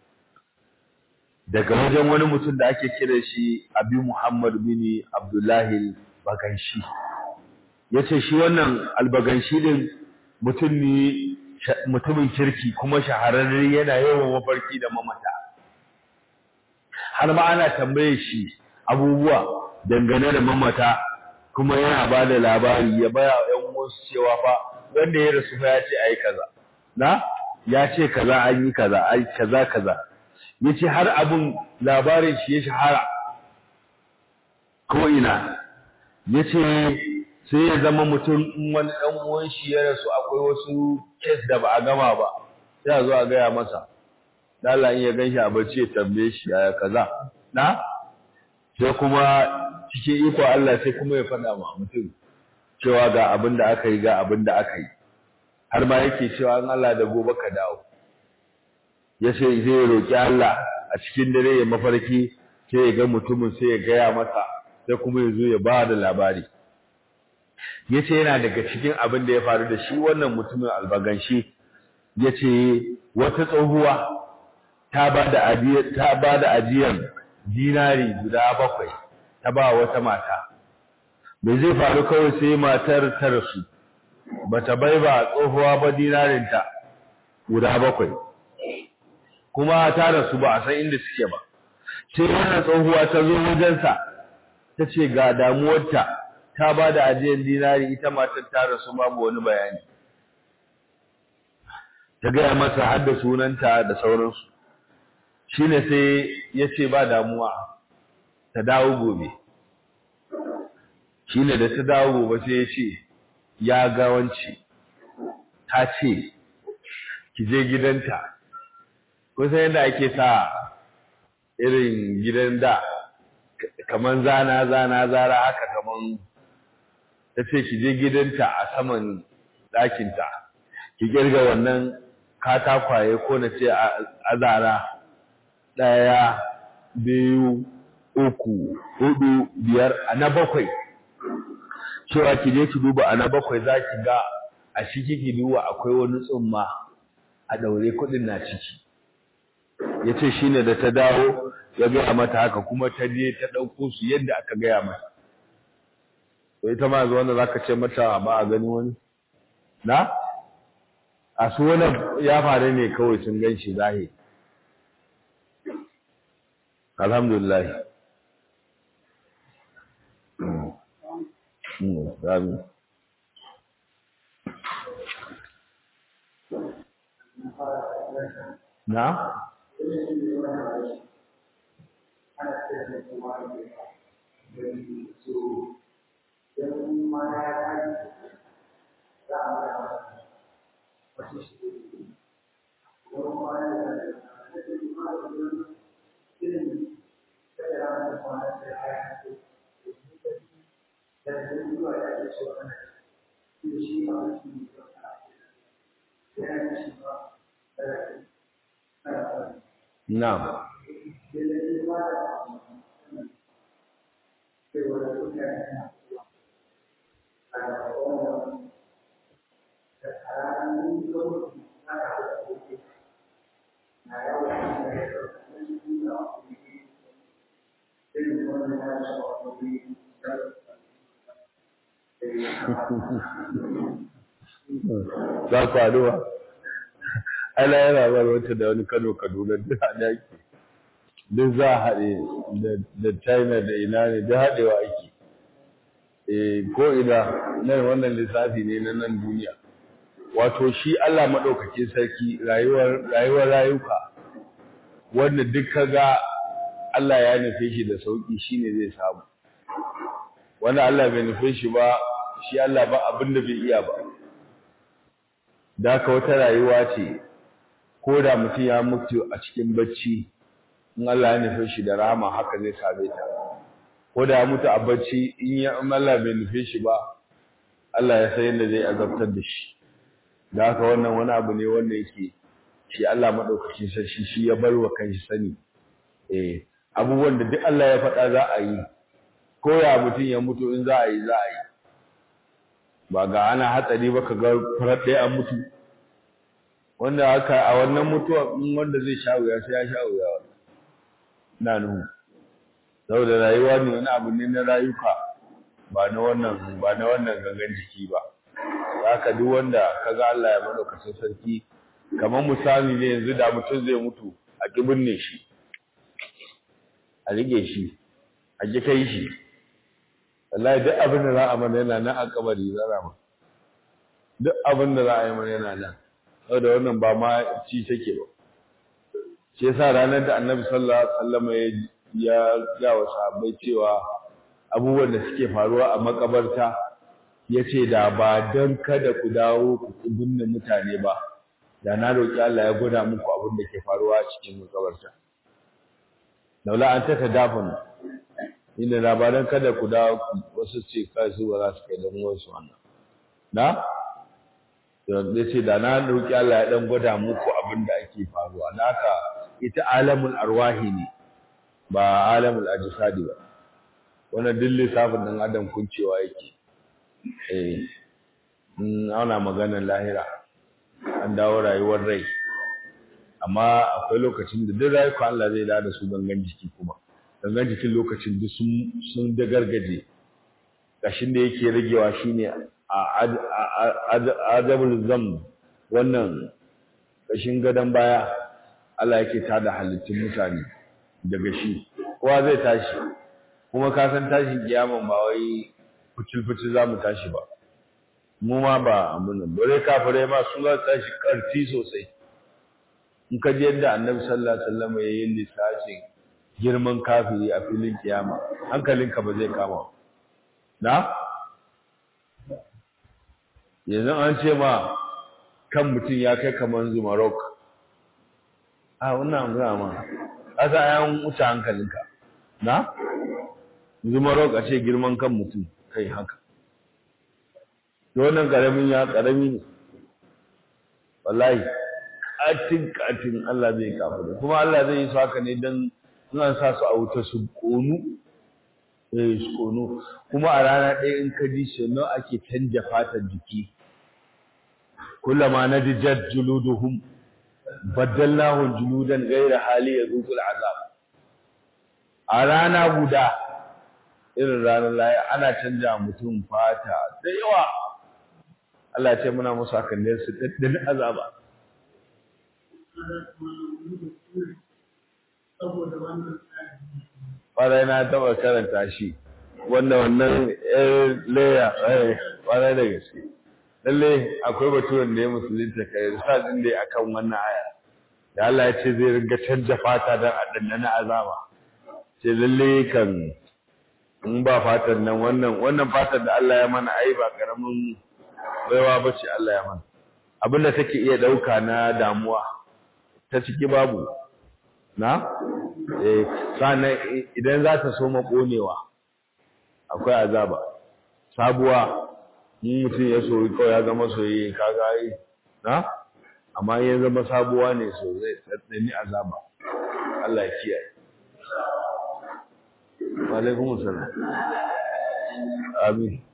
daga wajen wani mutum da ake kira shi Abi Muhammad bin Abdullahi Baganshi yace shi wannan albaganshi din mutum ne mutumin kirki kuma shahararre yana yawan mafarki da mamata har ma ana tambaye shi abubuwa dangane da mamata kuma yana ba da labari ya baya ƴan wasu cewa fa wanda ya rasu fa ya ce ai kaza na ya ce kaza an yi kaza ai kaza kaza yace har abun labarin shi ya shahara ko ina yace sai ya zama mutum in wani dan uwan shi ya rasu akwai wasu case da ba a gama ba sai a zo a gaya masa Allah in ya ganshi a bacci ya tambaye shi ya kaza na sai kuma cikin iko Allah sai kuma ya faɗa ma mutum cewa ga abin da aka yi ga abin da aka yi har ma yake cewa in Allah da gobe ka dawo ya ce zai roƙi Allah a cikin dare ya mafarki sai ya ga mutumin sai ya gaya masa sai kuma ya zo ya ba da labari ya ce yana daga cikin abin da ya faru da shi wannan mutumin albaganshi ya ce wata tsohuwa ta ba da ajiyar dinari guda bakwai ta ba wata mata me zai faru kawai sai matar ta rasu bata bai ba tsohuwa ba dinarinta guda bakwai kuma ta rasu ba a san inda suke ba sai wannan tsohuwa ta zo wajensa ta ce ga damuwarta ta ba da ajiyar dinari ita matar ta rasu babu wani bayani ta gaya masa har da sunanta da sauransu shine sai ya ce ba damuwa ta dawo gobe shine da ta dawo gobe sai ya ce ya gawanci ta ce ki je gidanta kusan yadda ake sa irin gidan da kaman zana zana zara haka kaman ta ce ki je gidanta a saman ɗakinta ki kirga wannan katakwaye ko na ce a zara ɗaya biyu uku hudu biyar a na bakwai cewa ki je ki duba a na bakwai za ki ga a ciki ki duba akwai wani tsumma a ɗaure kuɗin na ciki ya ce shi ne da ta dawo ya gaya mata haka kuma ta je ta ɗauko su yadda aka gaya mata to ita ma yanzu wanda za ka ce mata ba a gani wani na a su wani ya faru ne kawai sun gan shi zahiri alhamdulillah Amin. Na? Na'am. Za ku haɗuwa? Ala yana bar wata da wani Kano Kaduna duk haɗe ake. Duk za a haɗe da China da ina ne duk haɗewa ake. Eh ko ina nan wannan lissafi ne na nan duniya. Wato shi Allah maɗaukakin sarki rayuwar rayuwar rayuka wanda duk kaga Allah ya nufe shi da sauki shine zai samu. Wanda Allah bai nufe shi ba shi Allah ba abin da bai iya ba. Da haka wata rayuwa ce ko da mutum ya mutu a cikin bacci in Allah ya nufe shi da rahama haka zai same ta ko da ya mutu a bacci in ya Allah bai nufe shi ba Allah ya san yadda zai azabtar da shi da haka wannan wani abu ne wanda yake shi Allah madaukakin sarki shi ya bar wa kanshi sani eh abubuwan da duk Allah ya faɗa za a yi ko ya mutum ya mutu in za a yi za a yi ba ga ana hatsari ba ka ga farar ɗaya an mutu wanda haka a wannan mutuwa in wanda zai sha wuya sai ya sha wuya wannan na nuhu saboda rayuwa ne wani abu ne na rayuka ba na wannan ba na wannan gangan jiki ba haka duk wanda kaga Allah ya madaukakin sarki kamar misali ne yanzu da mutum zai mutu a kibin ne shi a rige shi a ki kai shi wallahi duk abin da za a mana yana nan a kabari zara ma duk abin da za a yi mana yana nan saboda wannan ba ma ci take ba shi yasa ranar da annabi sallallahu alaihi wasallam ya ga wa sahabbai cewa abubuwan da suke faruwa a makabarta yace da ba dan kada ku dawo ku binne mutane ba da na roki Allah ya gwada muku abin da ke faruwa a cikin makabarta laula an ta tadafun inda labaran kada ku dawo wasu ce kai su ba za su kai dan wasu wannan na ya ce da na roki Allah ya dan gwada muku abin da ake faruwa naka ita alamul arwahi ne ba alamul ajsadi ba wannan duk lissafin dan adam kuncewa yake eh in ana maganar lahira an dawo rayuwar rai amma akwai lokacin da duk rayuka Allah zai da su gangan jiki kuma gangan jikin lokacin duk sun sun dagargaje kashin da yake ragewa shine a adabul zam wannan kashin gadan baya Allah yake tada halittun mutane daga shi kowa zai tashi kuma ka san tashin kiyaman ba wai fucil-fucil za mu tashi ba mu ma ba amunan bare kafirai ma su za su tashi karfi sosai in ka ji yadda annabi sallallahu alaihi wasallam ya yi lissafin girman kafiri a filin kiyama hankalinka ba zai kama na yanzu an ce ma kan mutum ya kai kamar zumarok a wannan gaya ma asa yan wuce hankalinka na zumarok a ce girman kan mutum kai haka wannan karamin ya karami ne wallahi katin katin Allah zai kafa kuma Allah zai yi su haka ne don suna sa su a wuta su konu eh su konu kuma a rana ɗaya in ka ji shi nawa ake canja fatar jiki kullama nadijat juluduhum baddalnahum juludan ghayra hali yazuqul azab a rana guda irin ranar laye ana canja mutum fata da yawa Allah ya ce muna musu hakan ne su daddin azaba Ƙwarai na taɓa karanta shi, wanda wannan ‘yar leya, ƙwarai da gaske. Lalle akwai baturen da ya musulunta kai, risadin da ya akan wannan aya. Da Allah ya ce zai ringa canja fata don a ɗanɗana azaba. Ce lalle kan in ba fatan nan wannan wannan fatar da Allah ya mana ai ba karamin baiwa bace Allah ya mana. Abin da take iya ɗauka na damuwa ta ciki babu. na eh sannan idan za ta so makonewa akwai azaba sabuwa in mutum ya soyi kawai ya zama soyayye kaga ai na amma ya zama sabuwa ne so zai tsaddani azaba Allah ya kiyaye wa alaikum assalam amin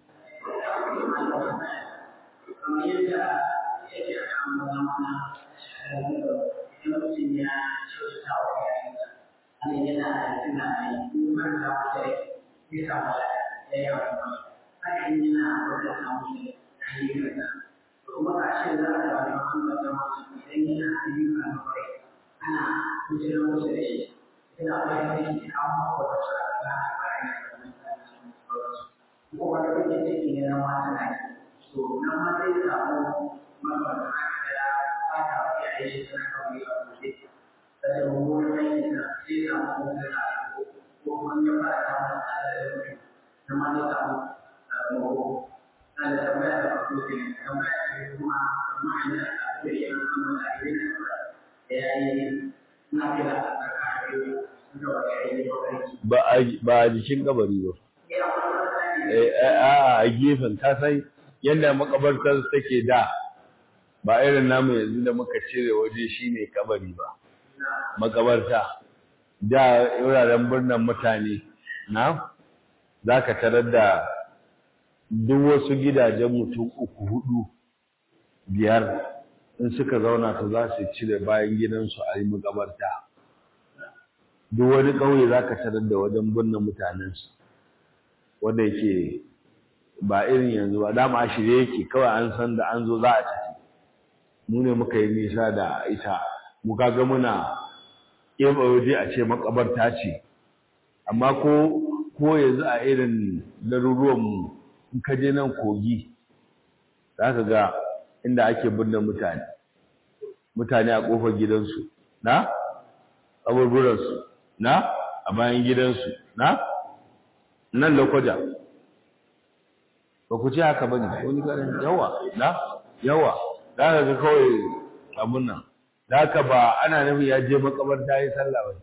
kuma a ce za a ga wani hankali da masu idan yana ayyuka na kwarai ana kujerar musu da shi ina bayan da ke an mako da su a ga a bayan da wani tsarin ko wani rikin ciki ne na mata na so nan ma zai samu mabata da fata wa iyaye shi suna kawai a kuɗe da da wurin aiki da zai samu kuma da ko kuma ya fara samun tsada da mutum na ma zai samu mako da tambaya da farko ke tambaya ce kuma ma'ana da ake yi kuma da ake yi da ya yi na kira a tsakanin da wani aiki ba a ba a jikin kabari ba a a gefen ka san yadda makabartar take da ba irin namu yanzu da muka cire waje shine kabari ba makabarta da wuraren birnin mutane na za ka tarar da duk wasu gidajen mutum uku hudu biyar in suka zauna ta za su cire bayan gidansu a yi makabarta duk wani ƙauye za ka tarar da wajen binne mutanensu wanda yake ba irin yanzu ba dama a shirye yake kawai an san da an zo za a tafi mu ne muka yi nisa da ita mu kaga muna keɓe waje a ce makabarta ce amma ko ko yanzu a irin garuruwanmu in ka je nan kogi za ka ga inda ake binne mutane mutane a ƙofar gidansu na kaburburansu na a bayan gidansu na nan lokoja ba ku ce haka bane wani garin yawa na yawa za ka ga kawai abun nan da haka ba ana nufin ya je makabarta ya sallah ba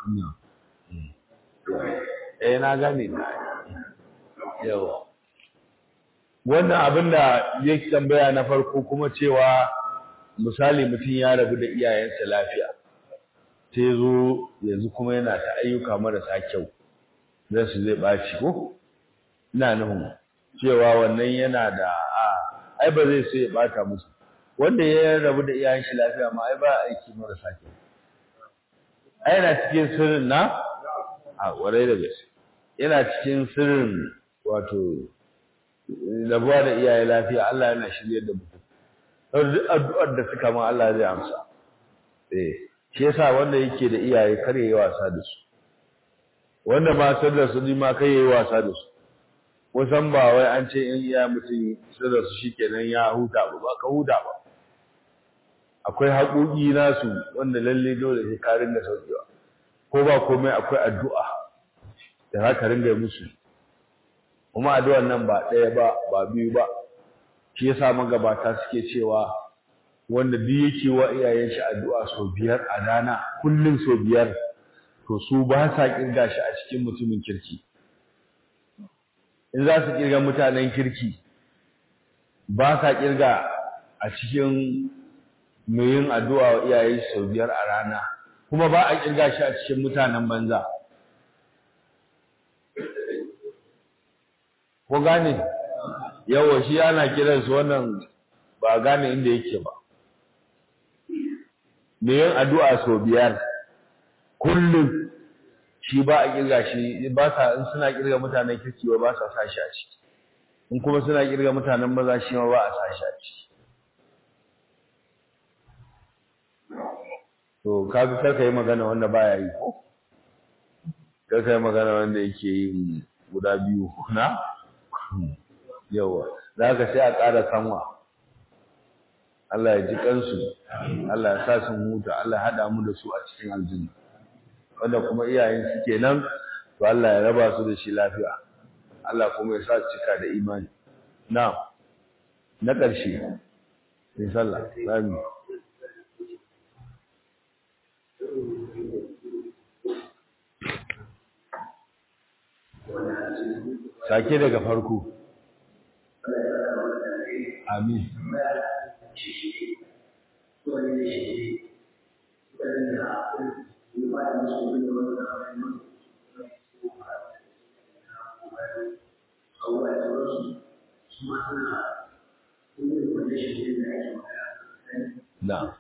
eh na gane na yawa wannan abin da ya tambaya na farko kuma cewa misali mutum ya rabu da iyayensa lafiya sai zo yanzu kuma yana ta ayyuka marasa kyau zai su zai ɓaci ko ina nufin cewa wannan yana da a ai ba zai so ya ɓata musu wanda ya rabu da iyayen shi lafiya ma ai ba aiki marasa kyau ai yana cikin sirrin na a warai da gaske yana cikin sirrin wato rabuwa da iyaye lafiya Allah yana shirye da mutum duk addu'ar da suka ma Allah zai amsa eh shi yasa wanda yake da iyaye kar yayi wasa da su wanda ma san da su ni ma kai yayi wasa da su wasan ba wai an ce in iya mutum sai da su shikenan ya huta ba ba ka huta ba akwai haƙoƙi nasu wanda lalle dole sai ka ringa saukewa ko ba komai akwai addu'a da za ka ringa musu kuma addu'ar nan ba ɗaya ba ba biyu ba shi yasa magabata suke cewa wanda duk yake wa iyayen shi addu'a sau biyar a rana kullum sau biyar to su ba sa kirga shi a cikin mutumin kirki in za su kirga mutanen kirki ba sa kirga a cikin mai yin addu'a wa iyayen shi sau biyar a rana kuma ba a kirga shi a cikin mutanen banza ko gane yawa shi ana kiransu wannan ba gane inda yake ba me yin addu'a sau biyar kullum shi ba a kirga shi ba sa in suna kirga mutanen kirki ba ba sa sa shi a ciki in kuma suna kirga mutanen maza shi ma ba a sa shi a ciki to kaga kar ka yi magana wanda baya yi ko kar ka yi magana wanda yake yin guda biyu na yawa za ka sai a ƙara sanwa Allah ya ji kansu Allah ya sa su huta Allah ya haɗa mu da su a cikin aljanna wanda kuma iyayen su kenan to Allah ya raba su da shi lafiya Allah kuma ya sa su cika da imani na na ƙarshe sai sallah sami sake daga farko amin na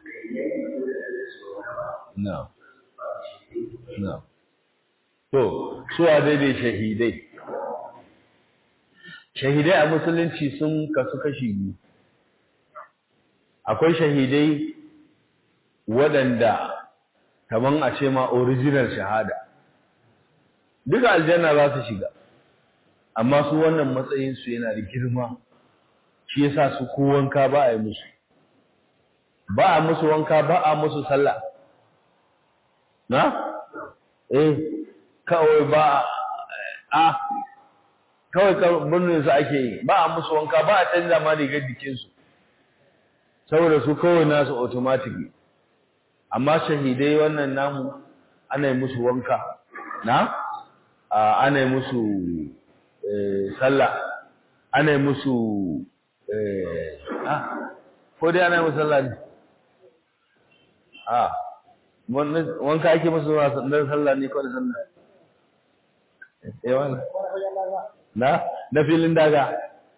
na na to suwa daidai shahidai shahidai a musulunci sun kasu kashi biyu akwai shahidai waɗanda kaman a ce ma original shahada duka aljanna za su shiga amma su wannan matsayinsu yana da girma shi yasa su ko wanka ba a yi musu ba a musu wanka ba a musu sallah na? eh kawai ba a kawai birnin su ake yi ba a musu wanka ba a canza ma rigar jikinsu saboda su kawai nasu automatic amma shahidai wannan namu ana yi musu wanka na ana yi musu sallah ana yi musu ko dai ana yi musu sallah ne a wanka ake musu don sallah ne kawai sallah yawan na na filin daga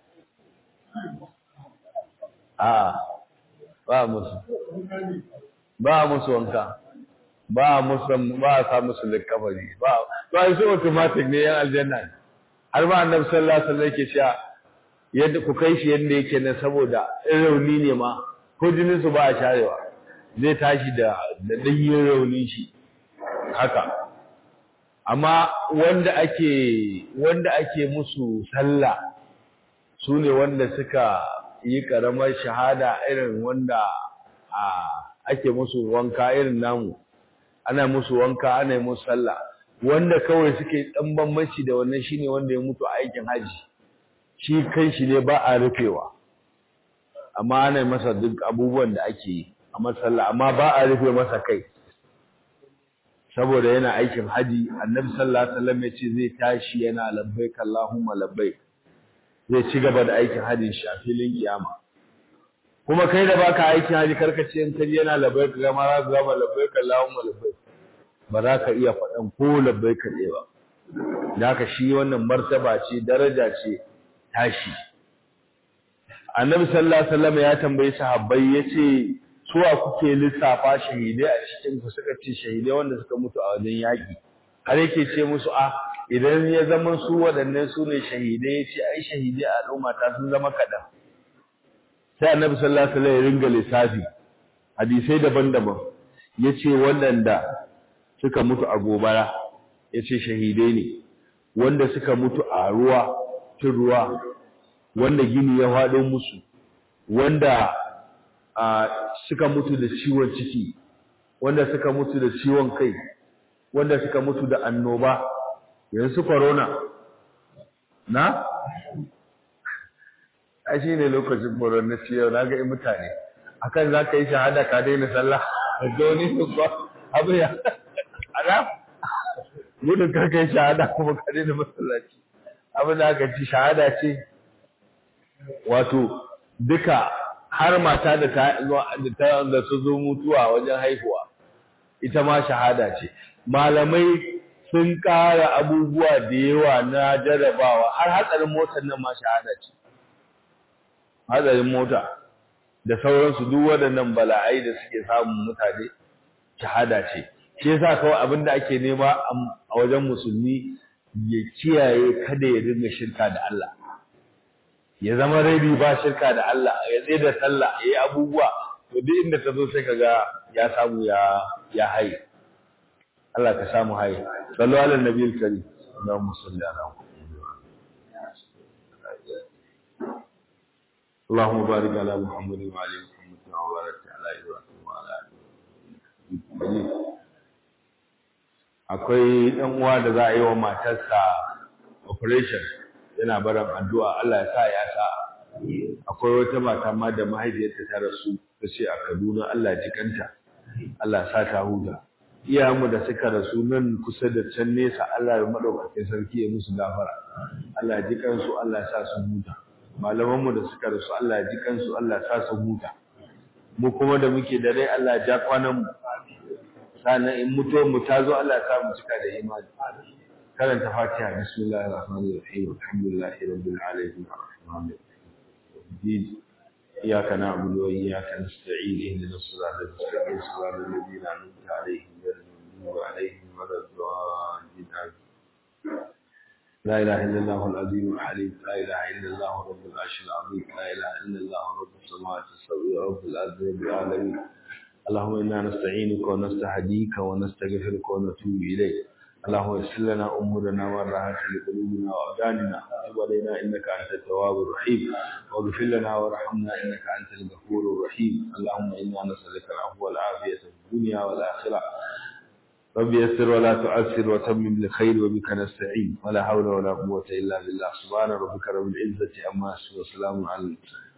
a ba musu ba musu wanka ba musu ba a sa musu likafari ba ba su automatic ne yan aljanna har ma annabi sallallahu alaihi wasallam yake cewa yadda ku kai shi yadda yake ne saboda in rauni ne ma ko jinin su ba a sharewa zai tashi da da danyen raunin shi haka amma wanda ake wanda ake musu sallah su ne wanda suka yi karamar shahada irin wanda a ake musu wanka irin namu ana musu wanka ana musu sallah wanda kawai suke dan bambanci da wannan shine wanda ya mutu a aikin haji shi kan shi ne ba a rufewa amma ana masa duk abubuwan da ake yi a masalla amma ba a rufe masa kai saboda yana aikin haji annabi sallallahu alaihi wasallam yace zai tashi yana labbaik allahumma labbaik zai ci gaba da aikin hajin shi a filin kiyama kuma kai da baka aikin haji karkace in kaji yana labbaik ga ma za ka gama labbaik allahumma labbaik ba za ka iya faɗan ko labbaik ɗaya ba da haka shi wannan martaba ce daraja ce tashi annabi sallallahu alaihi wasallam ya tambayi sahabbai yace suwa kuke lissafa shahidai a cikin ku suka ce shahidai wanda suka mutu a wajen yaki har yake ce musu a idan ya zama su waɗannan su ne shahidai yace ai shahidai a al'umma ta sun zama kaɗan sai annabi sallallahu alaihi wasallam ya ringa lissafi hadisai daban-daban yace waɗanda suka mutu a gobara yace shahidai ne wanda suka mutu a ruwa tun ruwa wanda gini ya faɗo musu wanda suka mutu da ciwon ciki wanda suka mutu da ciwon kai wanda suka mutu da annoba yanzu corona na a shi ne lokacin corona ciwo na ga mutane akan za ka yi shahada ka daina sallah da wani su ba abu ya ana gudun karka yi shahada kuma ka daina masallaci abin da aka ci shahada ce wato duka har mata da ta da ta da su zo mutuwa wajen haihuwa ita ma shahada ce malamai sun ƙara abubuwa da yawa na jarabawa har hatsarin motar nan ma shahada ce hatsarin mota da sauransu duk waɗannan bala'ai da suke samun mutane shahada ce shi yasa kawai abin da ake nema a wajen musulmi ya kiyaye kada ya dinga shirka da Allah ya zama rabi ba shirka da Allah ya tsaye da sallah ya yi abubuwa to duk inda ta zo sai kaga ya samu ya ya haye Allah ka samu haye sallu ala nabiyil karim Allahumma salli ala اللهم بارك على محمد وعلى محمد كما باركت على ابراهيم وعلى ال ابراهيم akwai dan uwa da za a yi wa matarsa operation yana barin addu'a Allah ya sa ya sa akwai wata mata ma da mahaifiyarta ta rasu ta ce a Kaduna Allah ji kanta Allah sa ta huta iyayenmu da suka rasu nan kusa da can nesa Allah ya madaukakin sarki ya musu gafara Allah ji kansu Allah ya sa su huta malaman mu da suka rasu Allah ya ji kansu Allah ya sa su huta mu kuma da muke da rai Allah ya ja kwanan mu sannan in mutuwar mu ta zo Allah ya sa mu cika da imani karanta Fatiha bismillahir rahmanir rahim alhamdulillahi rabbil alamin arrahmanir rahim إياك نعبد وإياك نستعين اهدنا الصراط المستقيم صراط الذين أنعمت عليهم غير المغضوب عليهم ولا الضالين لا إله إلا الله العظيم الحليم لا إله إلا الله رب العرش العظيم لا إله إلا الله رب السماوات السبع رب الأرض رب العالمين اللهم إنا نستعينك ونستهديك ونستغفرك ونتوب إليك اللهم يسر لنا امورنا والراحه لقلوبنا وابداننا وتب علينا انك انت التواب الرحيم واغفر لنا وارحمنا انك انت الغفور الرحيم اللهم انا نسالك العفو والعافيه في الدنيا والاخره رب يسر ولا تعسر وتمم لخير وبك نستعين ولا حول ولا قوه الا بالله سبحان ربك رب العزه عما يصفون وسلام على المرسلين